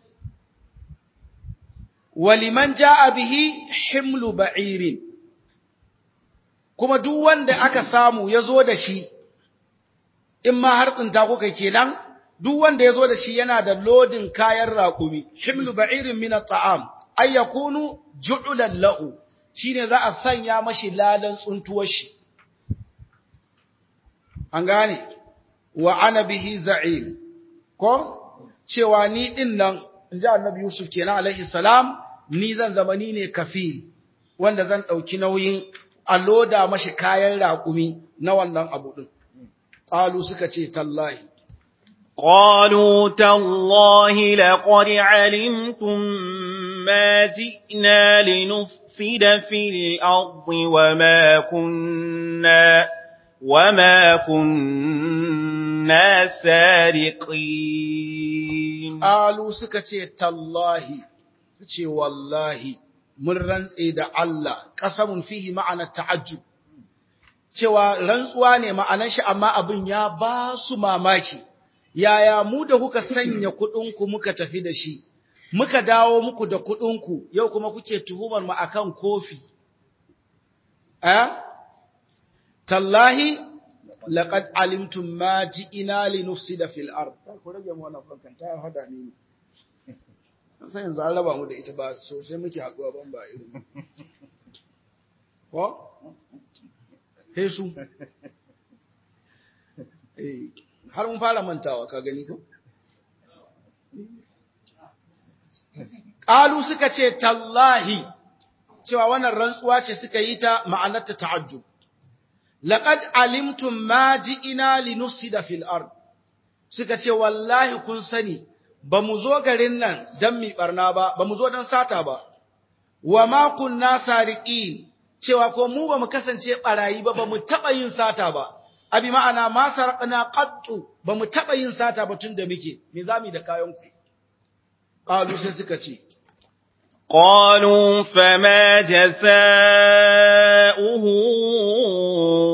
waliman jaa bihi himlu ba'irin kuma duk wanda aka samu yazo da shi in ma har tsinta kuka kenan duk wanda yazo da shi yana da lodin kayan raƙumi himlu ba'irin min at-ta'am ay yakunu ju'lan lahu shine za a sanya mashi ladan tsuntuwar shi an gane wa ana bihi za'im ko cewa ni din nan inji annabi yusuf kenan alaihi salam ni zan zama ni ne kafil wanda zan dauki nauyin a loda mashi kayan raƙumi na wannan abu din qalu suka ce tallahi قالوا تالله لقد علمتم ما جئنا لنفسد في الأرض وما كنا وما كنا سارقين قالوا سكتي تالله كتي والله من rantse da Allah qasamun fihi ma'ana ta'ajjub cewa rantsuwa ne ma'anar shi amma abin ya ba su mamaki yaya mu da kuka sanya kuɗinku muka tafi da shi, muka dawo muku da kuɗinku, yau kuma kuke tuhumar mu akan kofi. Eh? Tallahi, laƙad alimtum ma ji ina li nufsida fil ard. Ku rage mu wannan fankan ta hada ni. Sai yanzu an raba mu da ita ba sosai muke haɗuwa ban ba irin. Ko? Hesu. Eh. har mun fara mantawa ka gani ko qalu suka ce tallahi cewa wannan rantsuwa ce suka yi ta ma'anarta ta'ajjub laqad alimtum ma ji'ina linufsida fil ard suka ce wallahi kun sani ba mu zo garin nan dan mi barna ba ba mu zo dan sata ba wa ma kunna sariqin cewa ko mu ba mu kasance barayi ba ba mu taba yin sata ba abi ma'ana ma sarqna qattu bamu taba yin sata ba tun da muke me zamu da kayan ku qalu sai suka ce qalu fama jazaohu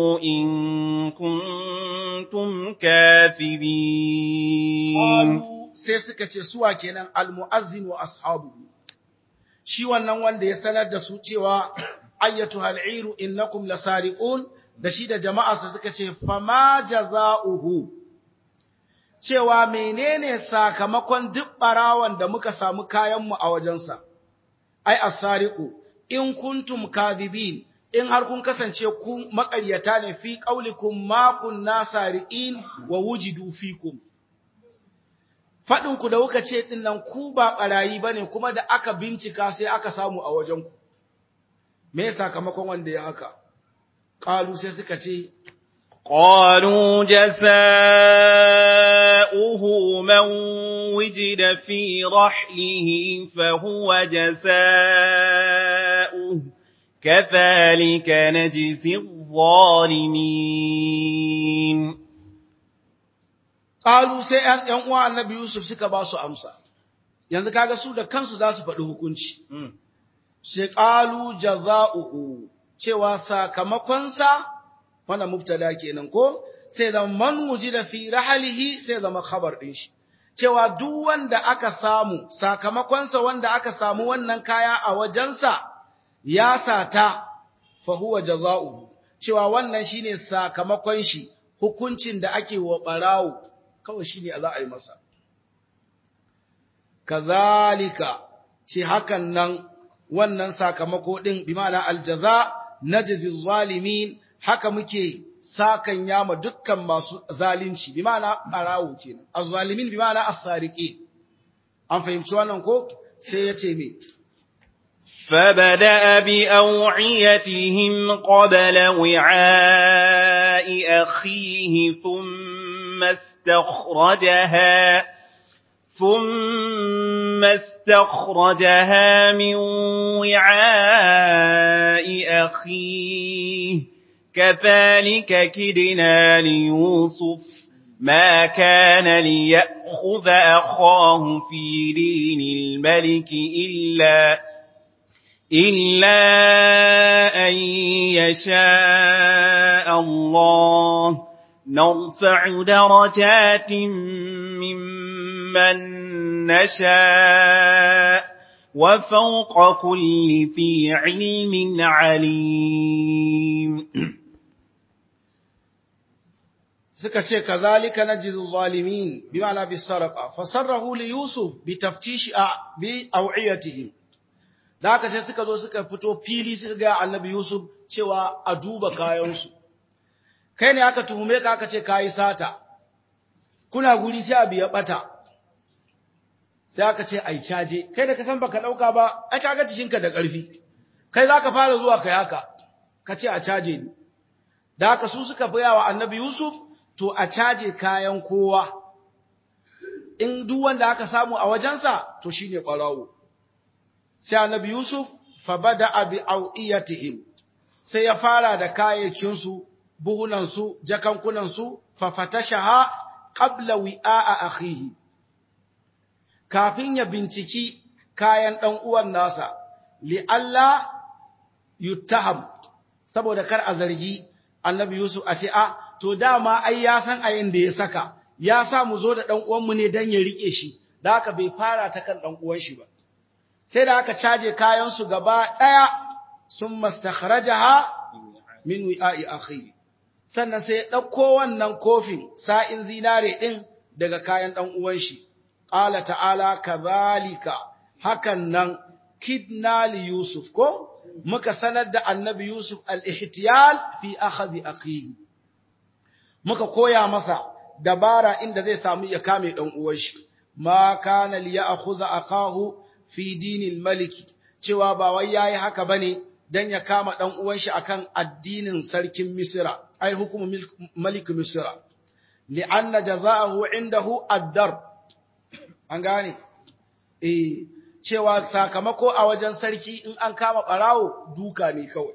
in kuntum kathibin sai suka ce suwa kenan almu'azzin wa ashabu shi wannan wanda ya sanar da su cewa ayyatu hal'iru innakum lasariqun da shi da jama'arsa suka ce fama jaza'uhu cewa menene sakamakon duk barawan da muka samu kayanmu a wajensa ai asariqu in kuntum kadhibin in har kun kasance ku maƙaryata ne fi qaulikum ma kunna sariqin wa wujidu fikum fadin ku da kuka ce din nan ku ba barayi bane kuma da aka bincika sai aka samu a wajen ku me sakamakon wanda ya haka qalu sai suka ce قالوا جزاؤه من وجد في رحله فهو جزاؤه كذلك نجزي الظالمين qalu sai ɗan ɗan uwa annabi Yusuf suka ba su amsa yanzu kaga su da kansu za su faɗi hukunci sai qalu jazaohu cewa sakamakonsa wannan mubtada kenan ko sai da man wujida fi rahalihi sai zama khabar din shi cewa duk wanda aka samu sakamakonsa wanda aka samu wannan kaya a wajensa ya sata fa huwa jazaohu cewa wannan shine sakamakon shi hukuncin da ake wa barawo kawai shine za a yi masa kazalika ce hakan nan wannan sakamako din bi ma'ana aljaza najzi zalimin haka muke sakan yama dukkan masu zalunci bi ma'ana barawo kenan azzalimin bi ma'ana as-sariqin an fahimci wannan ko sai yace me فبدأ بأوعيتهم قبل وعاء أخيه ثم استخرجها ثم استخرجها من وعاء أخيه كذلك كدنا ليوسف ما كان ليأخذ أخاه في دين الملك إلا إلا أن يشاء الله نرفع درجات ممن نشاء وفوق كل ذي علم عليم suka ce kazalika najzi zalimin bima'ana bisaraqa fasarrahu li yusuf bi taftishi bi aw'iyatihim da haka sai suka zo suka fito fili suka ga annabi yusuf cewa a duba kayansu kai ne aka tuhume ka aka ce kayi sata kuna guri sai abu ya bata sai aka ce ai caje kai da ka san baka dauka ba ai kaga cikinka da ƙarfi kai zaka fara zuwa kai haka ka ce a caje ni da haka su suka baya wa annabi yusuf to a caje kayan kowa in duk wanda aka samu a wajensa to shine ƙwarawo sai annabi yusuf fa bada bi awiyatihim sai ya fara da kayayyakin su buhunan su jakankunan su fa fatashaha qabla wi'a akhihi kafin ya binciki kayan dan uwan nasa li alla yuttaham saboda kar a zargi annabi yusuf a ce a to dama ai ya san ayin da ya saka ya sa mu zo da dan uwan mu ne dan ya rike shi da haka bai fara ta kan dan uwan shi ba sai da aka caje kayan su gaba daya sun mastakhrajaha min wi'a'i akhi sannan sai ya dauko wannan kofin sa'in zinare din daga kayan dan uwan shi qala ta'ala kadhalika hakan nan kidna li yusuf ko muka sanar da annabi yusuf al-ihtiyal fi akhadhi akhihi muka koya masa dabara inda zai samu ya kame dan uwan shi ma kana li ya'khudha akahu fi dinil maliki cewa ba wai yayi haka bane dan ya kama dan uwan shi akan addinin sarkin misra ai hukumu malik misra li'anna jazaahu indahu ad-dar an gane eh cewa sakamako a wajen sarki in an kama barawo duka ne kawai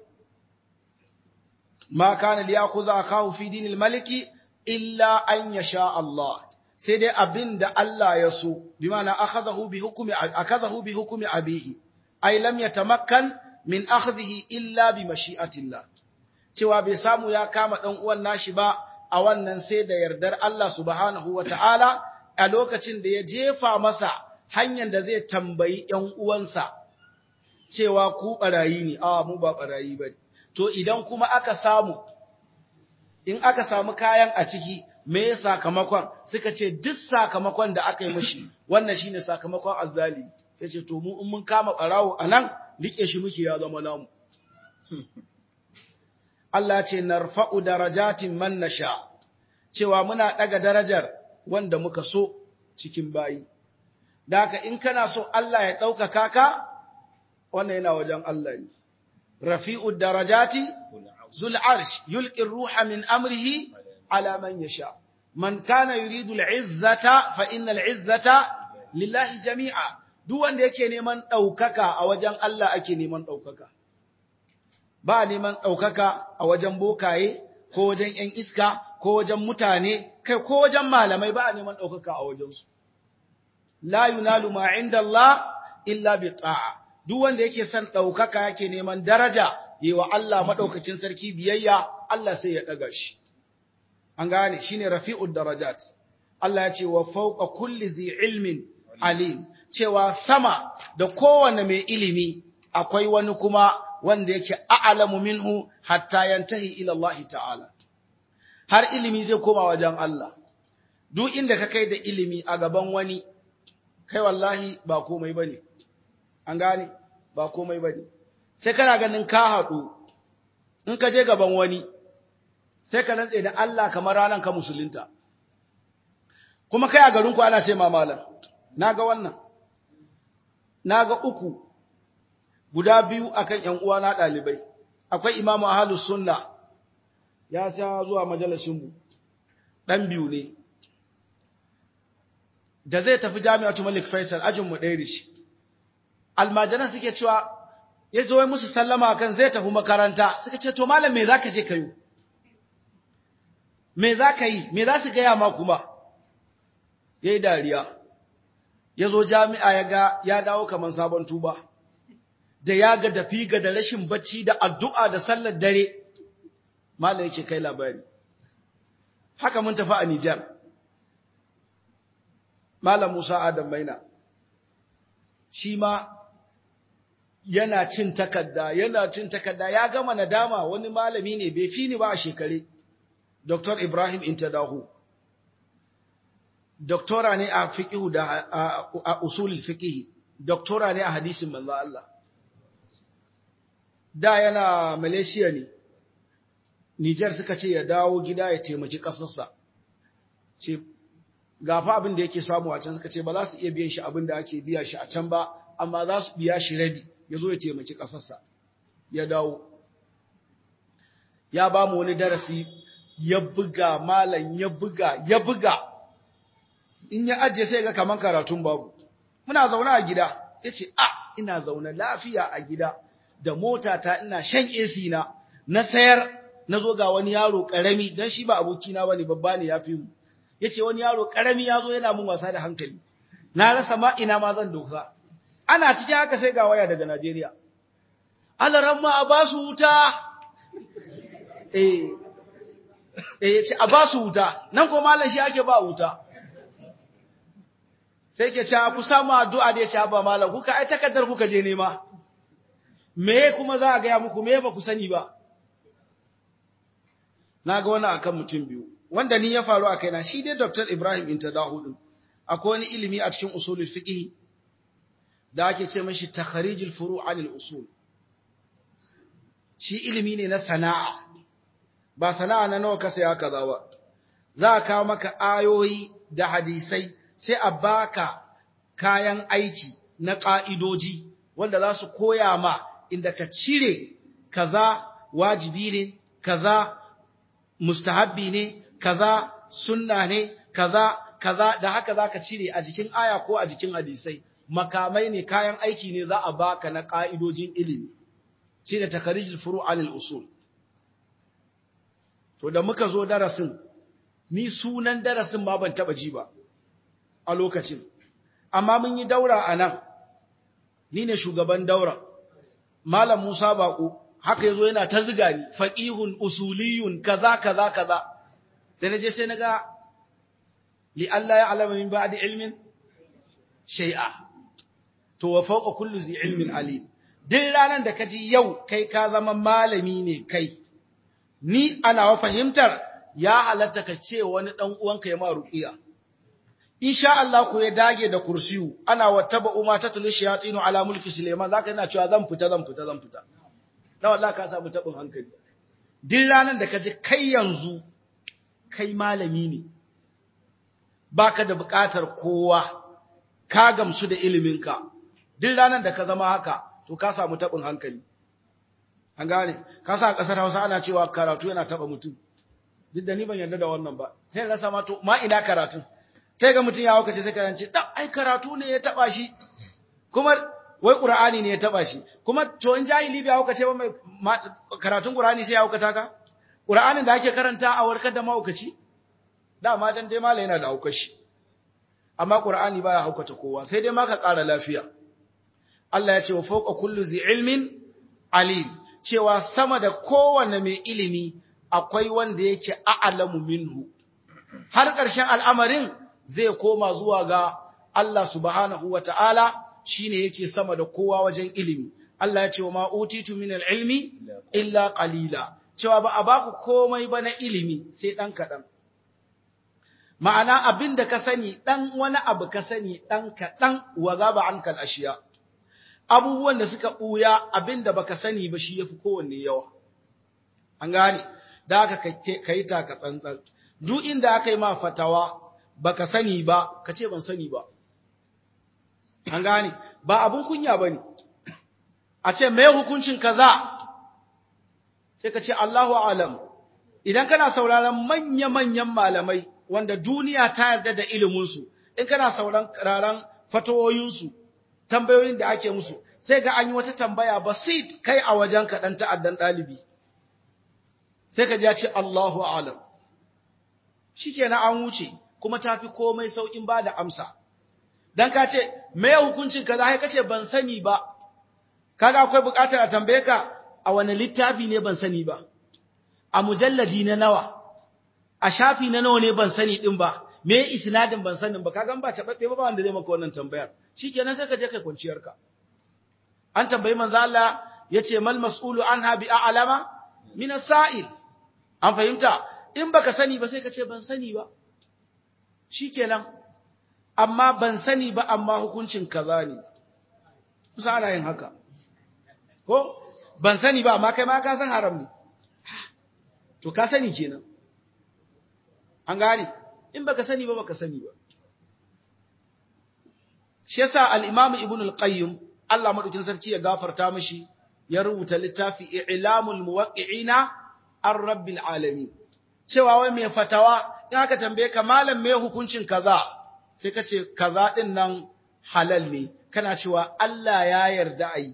ma kana liyakuza akahu fi dinil maliki illa an yasha Allah sai dai abinda Allah ya so bi ma'ana akhadahu bi hukmi akazahu bi hukmi abihi ay lam yatamakkan min akhdhihi illa bi mashi'atillah cewa bai samu ya kama dan uwan nashi ba a wannan sai da yardar Allah subhanahu wata'ala a lokacin da ya jefa masa hanyar da zai tambayi ‘yan uwansa cewa ku ɓarayi ne, a mu ba ɓarayi ba To idan kuma aka samu, in aka samu kayan a ciki, me sakamakon suka ce duk sakamakon da aka yi mashi, wannan shi ne sakamakon azzali. Sai ce, to mu in mun kama ɓarawo a nan, riƙe shi muke ya zama namu. Allah ce, narfa'u darajatin man nasha, cewa muna ɗaga darajar wanda muka so cikin bayi. Da haka in kana so Allah ya ɗaukaka ka, wannan yana wajen Allah ne. Rafi'u darajati, zul arsh, yulƙin ruha min amrihi ala man yasha. Man kana yuridu al'izzata fa inna al'izzata lillahi jami'a. Duk wanda yake neman ɗaukaka a wajen Allah ake neman ɗaukaka. Ba neman ɗaukaka a wajen bokaye, ko wajen ‘yan iska, ko wajen mutane, kai ko wajen malamai ba a neman ɗaukaka a wajensu. La yunalu ma inda Allah illa bi ta'a. Duk wanda yake son ɗaukaka yake neman daraja, yi wa Allah maɗaukacin sarki biyayya, Allah sai ya ɗaga shi. An gane, shi ne rafi'ud darajat. Allah ya ce wa fauka kulli zi ilmin alim, cewa sama da kowane mai ilimi akwai wani kuma wanda yake a'lamu minhu hatta yantahi ila Allah ta'ala. Har ilimi zai koma wajen Allah. Duk inda ka kai da ilimi a gaban wani, kai wallahi ba komai bane. An gane, ba komai bane. Sai kana ganin ka haɗu, in ka je gaban wani, sai ka rantse da Allah kamar ranar ka musulunta. Kuma kai a garinku ana ce ma malam, na ga wannan, na ga uku, guda biyu akan ‘yan uwana ɗalibai, akwai imamu ahalus sunna ya sa zuwa majalisinmu, ɗan biyu ne, da zai tafi jami'atu Malik Faisal ajinmu ɗaya da shi. Almajiran suke cewa, ya zo musu sallama kan zai tafi makaranta, suka ce, To, malam me za ka je ka yi? Me za ka yi? Me za su gaya ma kuma? Ya yi dariya, ya zo jami'a ya ga ya dawo kamar sabon tuba. da ya ga dafi ga da rashin bacci da addu'a da sallar dare, Malam yake kai labari. Haka mun tafi a Nijar. Malam Musa Adam Maina, shi ma yana cin takarda, yana cin takarda, ya gama nadama wani malami ne bai fi ni ba a shekare, Dr. Ibrahim Intadahu. Doktora ne a fiƙihu da a usulul fiƙihi, doktora ne a hadisin manzo Allah. da yana Malaysia ne, Nijar suka ce ya dawo gida ya taimaki ƙasarsa, ce, gafa abin da yake samu a can suka ce ba za su iya biyan shi abin da ake biya shi a can ba, amma za su biya shi rabi, ya zo ya taimaki ƙasarsa, ya dawo. Ya ba mu wani darasi, ya buga malam, ya buga, ya buga, in ya ajiye sai ga kaman karatun babu. Muna zaune a gida, ya ce, a, ina zaune lafiya a gida. da motata ina shan AC na na sayar na zo ga wani yaro karami dan shi ba abokina bane babba ne yafi mu yace wani yaro karami yazo yana mun wasa da hankali na rasa ma ina ma zan doka ana cikin haka sai ga waya daga Najeriya alaran ma a ba su wuta eh eh yace a ba su wuta nan ko mallan shi ake ba wuta sai ke cewa ku samu addu'a da yace ba mallan kuka ai takaddar kuka je nema me kuma za a gaya muku me ba ku sani ba na ga wani akan mutum biyu wanda ni ya faru a kaina shi dai Dr. Ibrahim Intadahu din akwai wani ilimi a cikin usulul fiqh da ake ce mashi takharijul furu' anil usul shi ilimi ne na sana'a ba sana'a na nawa ka saya kaza ba za a kawo maka ayoyi da hadisai sai a baka kayan aiki na ƙa'idoji wanda za su koya ma inda ka cire kaza wajibi ne, kaza mustahabbi ne, kaza sunna ne, kaza kaza da haka za ka cire a jikin aya ko a jikin hadisai. Makamai ne kayan aiki ne za a baka na ƙa'idojin ilimi, shi da takarijin furu anil usul. To da muka zo darasin, ni sunan darasin ma ban taɓa ji ba a lokacin, amma mun yi daura a nan, ni ne shugaban daura. Malam Musa Baƙo haka yazo yana ta ziga ni faqihun usuliyun kaza kaza kaza sai naje sai naga li Allah ya alama min ba'di ilmin shay'a to wa fawqa kulli zi ilmin alim duk ranar da kaji yau kai ka zama malami ne kai ni ana wa fahimtar ya halatta ka ce wani dan uwanka ya ma ruqiya insha Allah ko ya dage da kursiyu ana wattaba umma ta tulu shayatinu ala mulki Suleiman zaka yana cewa zan fita zan fita zan fita dan wallahi ka samu tabin hankali duk ranar da kaji kai yanzu kai malami ne baka da buƙatar kowa ka gamsu da iliminka duk ranar da ka zama haka to ka samu tabin hankali an gane ka sa kasar Hausa ana cewa karatu yana taba mutum duk da ni ban yarda da wannan ba sai rasa ma to ma ina karatun sai ga mutum ya hauka ce sai ka ce da ai karatu ne ya taba shi kuma wai qur'ani ne ya taba shi kuma to in jahili bai hauka ce ba mai karatun qur'ani sai ya hauka taka qur'anin da ake karanta a warkar da mahaukaci da ma dan dai mala yana da haukar shi amma qur'ani baya haukata kowa sai dai ma ka ƙara lafiya Allah ya ce wa fawqa kullu zi ilmin alim cewa sama da kowanne mai ilimi akwai wanda yake a'lamu minhu har ƙarshen al'amarin zai koma zuwa ga Allah subhanahu wa ta'ala shi ne yake sama da kowa wajen ilimi. Allah ya ce wa ma'utitu min ilmi illa ƙalila, cewa ba a baku komai ba na ilimi sai ɗan kaɗan. Ma'ana abin da ka sani ɗan wani abu ka sani ɗan kaɗan wa gaba an ashiya. Abubuwan da suka ɓuya abin da baka sani ba shi ya fi kowanne yawa. An gane, da aka ka yi taka tsantsan. Duk inda aka yi ma fatawa, baka sani ba ka ce ban sani ba an gane ba abun kunya bane a ce me hukuncin kaza sai ka ce Allahu alam idan kana sauraron manya-manyan malamai wanda duniya ta yarda da ilimin su in kana sauraron fatawoyin su tambayoyin da ake musu sai ga an yi wata tambaya basit kai a wajen ka dan ta'addan dalibi sai ka ji ya ce Allahu alam shikenan an wuce kuma ta fi komai sauƙin ba da amsa. Don ka ce, me hukuncin ka za ka ce ban sani ba, kaga akwai buƙatar a tambaye ka a wani littafi ne ban sani ba, a mujalladi na nawa, a shafi na nawa ne ban sani ɗin ba, me isnadin ban sanin ba, kaga ba taɓaɓɓe ba wanda zai maka wannan tambayar. Shi kenan sai ka je kai kwanciyarka. An tambayi manzo Allah ya ce mal mas'ulu anha bi a'lama min sa'il. An fahimta? In baka sani ba sai ka ce ban sani ba. shi kenan amma ban sani ba amma hukuncin kaza ne kusa ana yin haka ko ban sani ba amma kai ma ka san haram ne to ka sani kenan an gane in baka sani ba baka sani ba shi yasa al-imam ibn al-qayyim Allah madaukin sarki ya gafarta mishi ya rubuta littafi i'lamul muwaqqi'ina ar-rabbil alamin cewa wai mai fatawa in aka tambaye ka malam me hukuncin kaza sai ka ce kaza din nan halal ne kana cewa Allah ya yarda ayi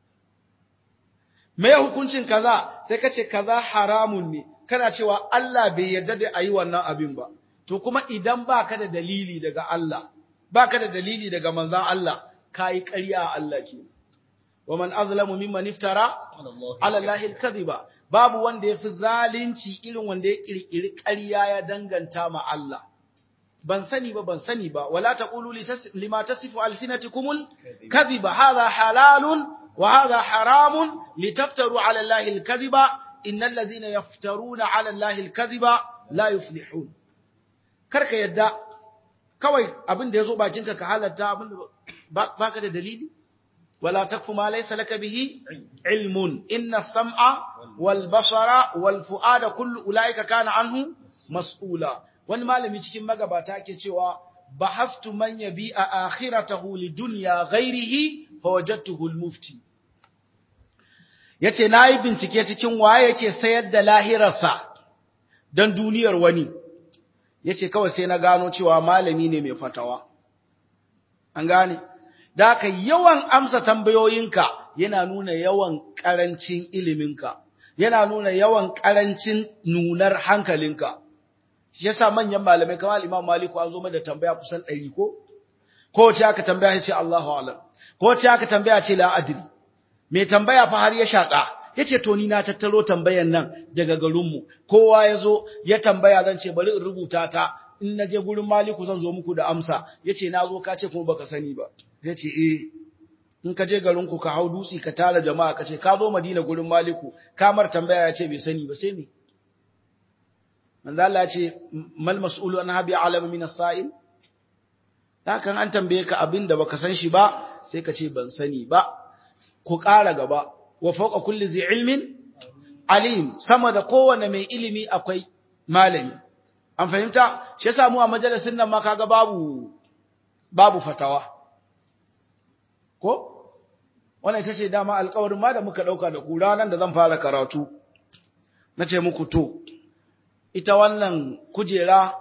me hukuncin kaza sai ka ce kaza haramun ne kana cewa Allah bai yarda da ayi wannan abin ba to kuma idan baka da dalili daga Allah baka da dalili daga manzon Allah kai ƙarya a Allah ke wa man azlamu mimman iftara ala Allah al-kadhiba babu wanda ya fi zalunci irin wanda ya ƙirƙiri ƙarya ya danganta ma Allah. Ban sani ba, ban sani ba, wala ta ƙulu lima ta sifu alsinatikumul kadhiba hadha halalun wa hadha haramun litaftaru ala Allahi al-kadhiba innal ladzina yaftaruna ala Allahi al-kadhiba la yuflihun. Karka yadda kawai abin da yazo bakinka ka halatta abin da baka da dalili ولا تكف ما ليس لك به علم إن السمع والبصر والفؤاد كل أولئك كان عنه مسؤولا wani malami cikin magabata ke cewa bahastu man yabi a akhiratahu lidunya ghairihi fawajadtuhu almufti yace nayi bincike cikin waye yake sayar da lahirarsa dan duniyar wani yace kawai sai na gano cewa malami ne mai fatawa an gane da ka yawan amsa tambayoyinka yana nuna yawan ƙarancin iliminka, yana nuna yawan ƙarancin nunar hankalinka. Shi yasa manyan malamai kamar Imam Maliku an zo mai da tambaya kusan ɗari ko? Ko ce aka tambaya ce Allahu alam. Ko ce aka tambaya ce la adri. Mai tambaya fa har ya shaƙa. Ya ce to ni na tattaro tambayan nan daga garinmu. Kowa ya zo ya tambaya zan ce bari in rubuta ta in naje gurin maliku zan zo muku da amsa yace na zo ka ce kuma baka sani ba yace eh in ka je garin ku ka hau dutsi ka tara jama'a ka ce ka zo madina gurin maliku kamar tambaya ya ce bai sani ba sai me manzo Allah ya ce mal mas'ulu an habi alama min as-sa'il hakan an tambaye ka abin da baka san shi ba sai ka ce ban sani ba ku ƙara gaba wa fawqa kulli zi ilmin alim sama da kowane mai ilimi akwai malami an fahimta shi yasa mu a majalisin nan ma kaga babu babu fatawa ko wannan ita ce dama alƙawarin ma da muka dauka da ku ranan da zan fara karatu nace muku to ita wannan kujera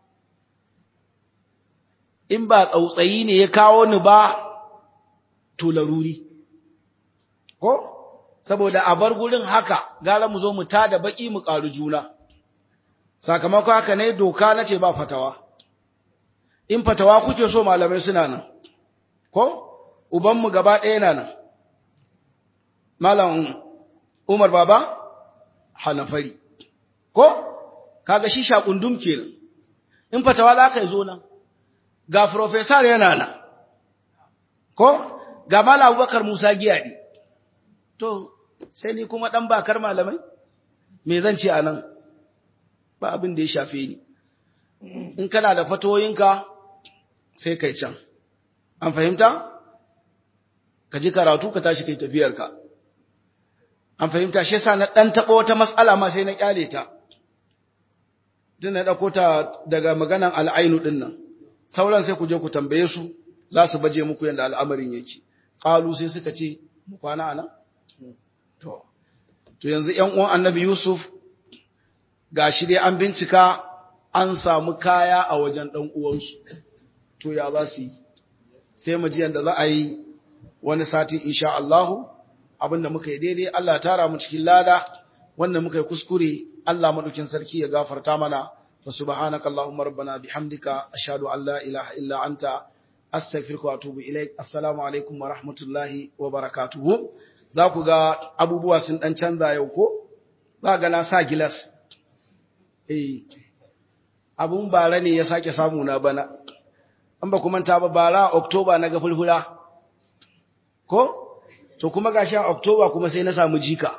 in ba tsautsayi ne ya kawo ni ba to laruri ko saboda a bar gurin haka gara mu zo mu tada baki mu ƙaru juna sakamakon haka ne doka na ce ba fatawa in fatawa kuke so malamai suna nan ko ubanmu gaba ɗaya na nan malam umar baba hanafari ko kaga shi shakundum kenan in fatawa za ka yi zo nan ga professor yana nan ko ga malam abubakar musa giyadi to sai ni kuma dan bakar malamai me zan ce anan ba abin da ya shafe ni in kana da fatoyinka sai kai can an fahimta ka ji karatu ka tashi kai tafiyarka an fahimta shi yasa na dan taba wata mas'ala ma sai na kyale ta din na dauko ta daga maganan al'ainu din nan sauran sai ku je ku tambaye su za su baje muku yanda al'amarin yake qalu sai suka ce mu kwana anan to to yanzu ƴan uwan annabi yusuf gashi dai an bincika an samu kaya a wajen dan uwansu to ya za su yi sai mu ji yanda za a yi wani sati insha Allah abinda muka yi daidai Allah tara mu cikin lada wanda muka yi kuskure Allah madaukin sarki ya gafarta mana fa subhanaka allahumma rabbana bihamdika ashhadu an la ilaha illa anta astaghfiruka wa atubu ilaik assalamu alaikum wa rahmatullahi wa barakatuh za ku ga abubuwa sun dan canza yau ko za ga na sa gilas eh abun bara ne ya sake samu na bana an ba kuma ta ba bara oktoba na ga fulfula ko to kuma gashi a oktoba kuma sai na samu jika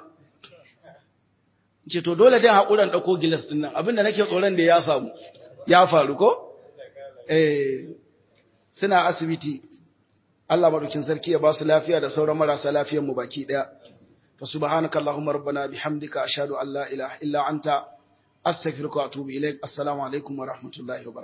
ce to dole dai haƙuran ɗauko gilas ɗin nan abinda nake tsoron da ya samu ya faru ko eh suna asibiti Allah madaukin sarki ya ba su lafiya da sauran marasa lafiyar mu baki daya fa subhanaka allahumma rabbana bihamdika ashhadu an la ilaha illa anta astaghfiruka wa atubu ilaik assalamu alaikum wa rahmatullahi wa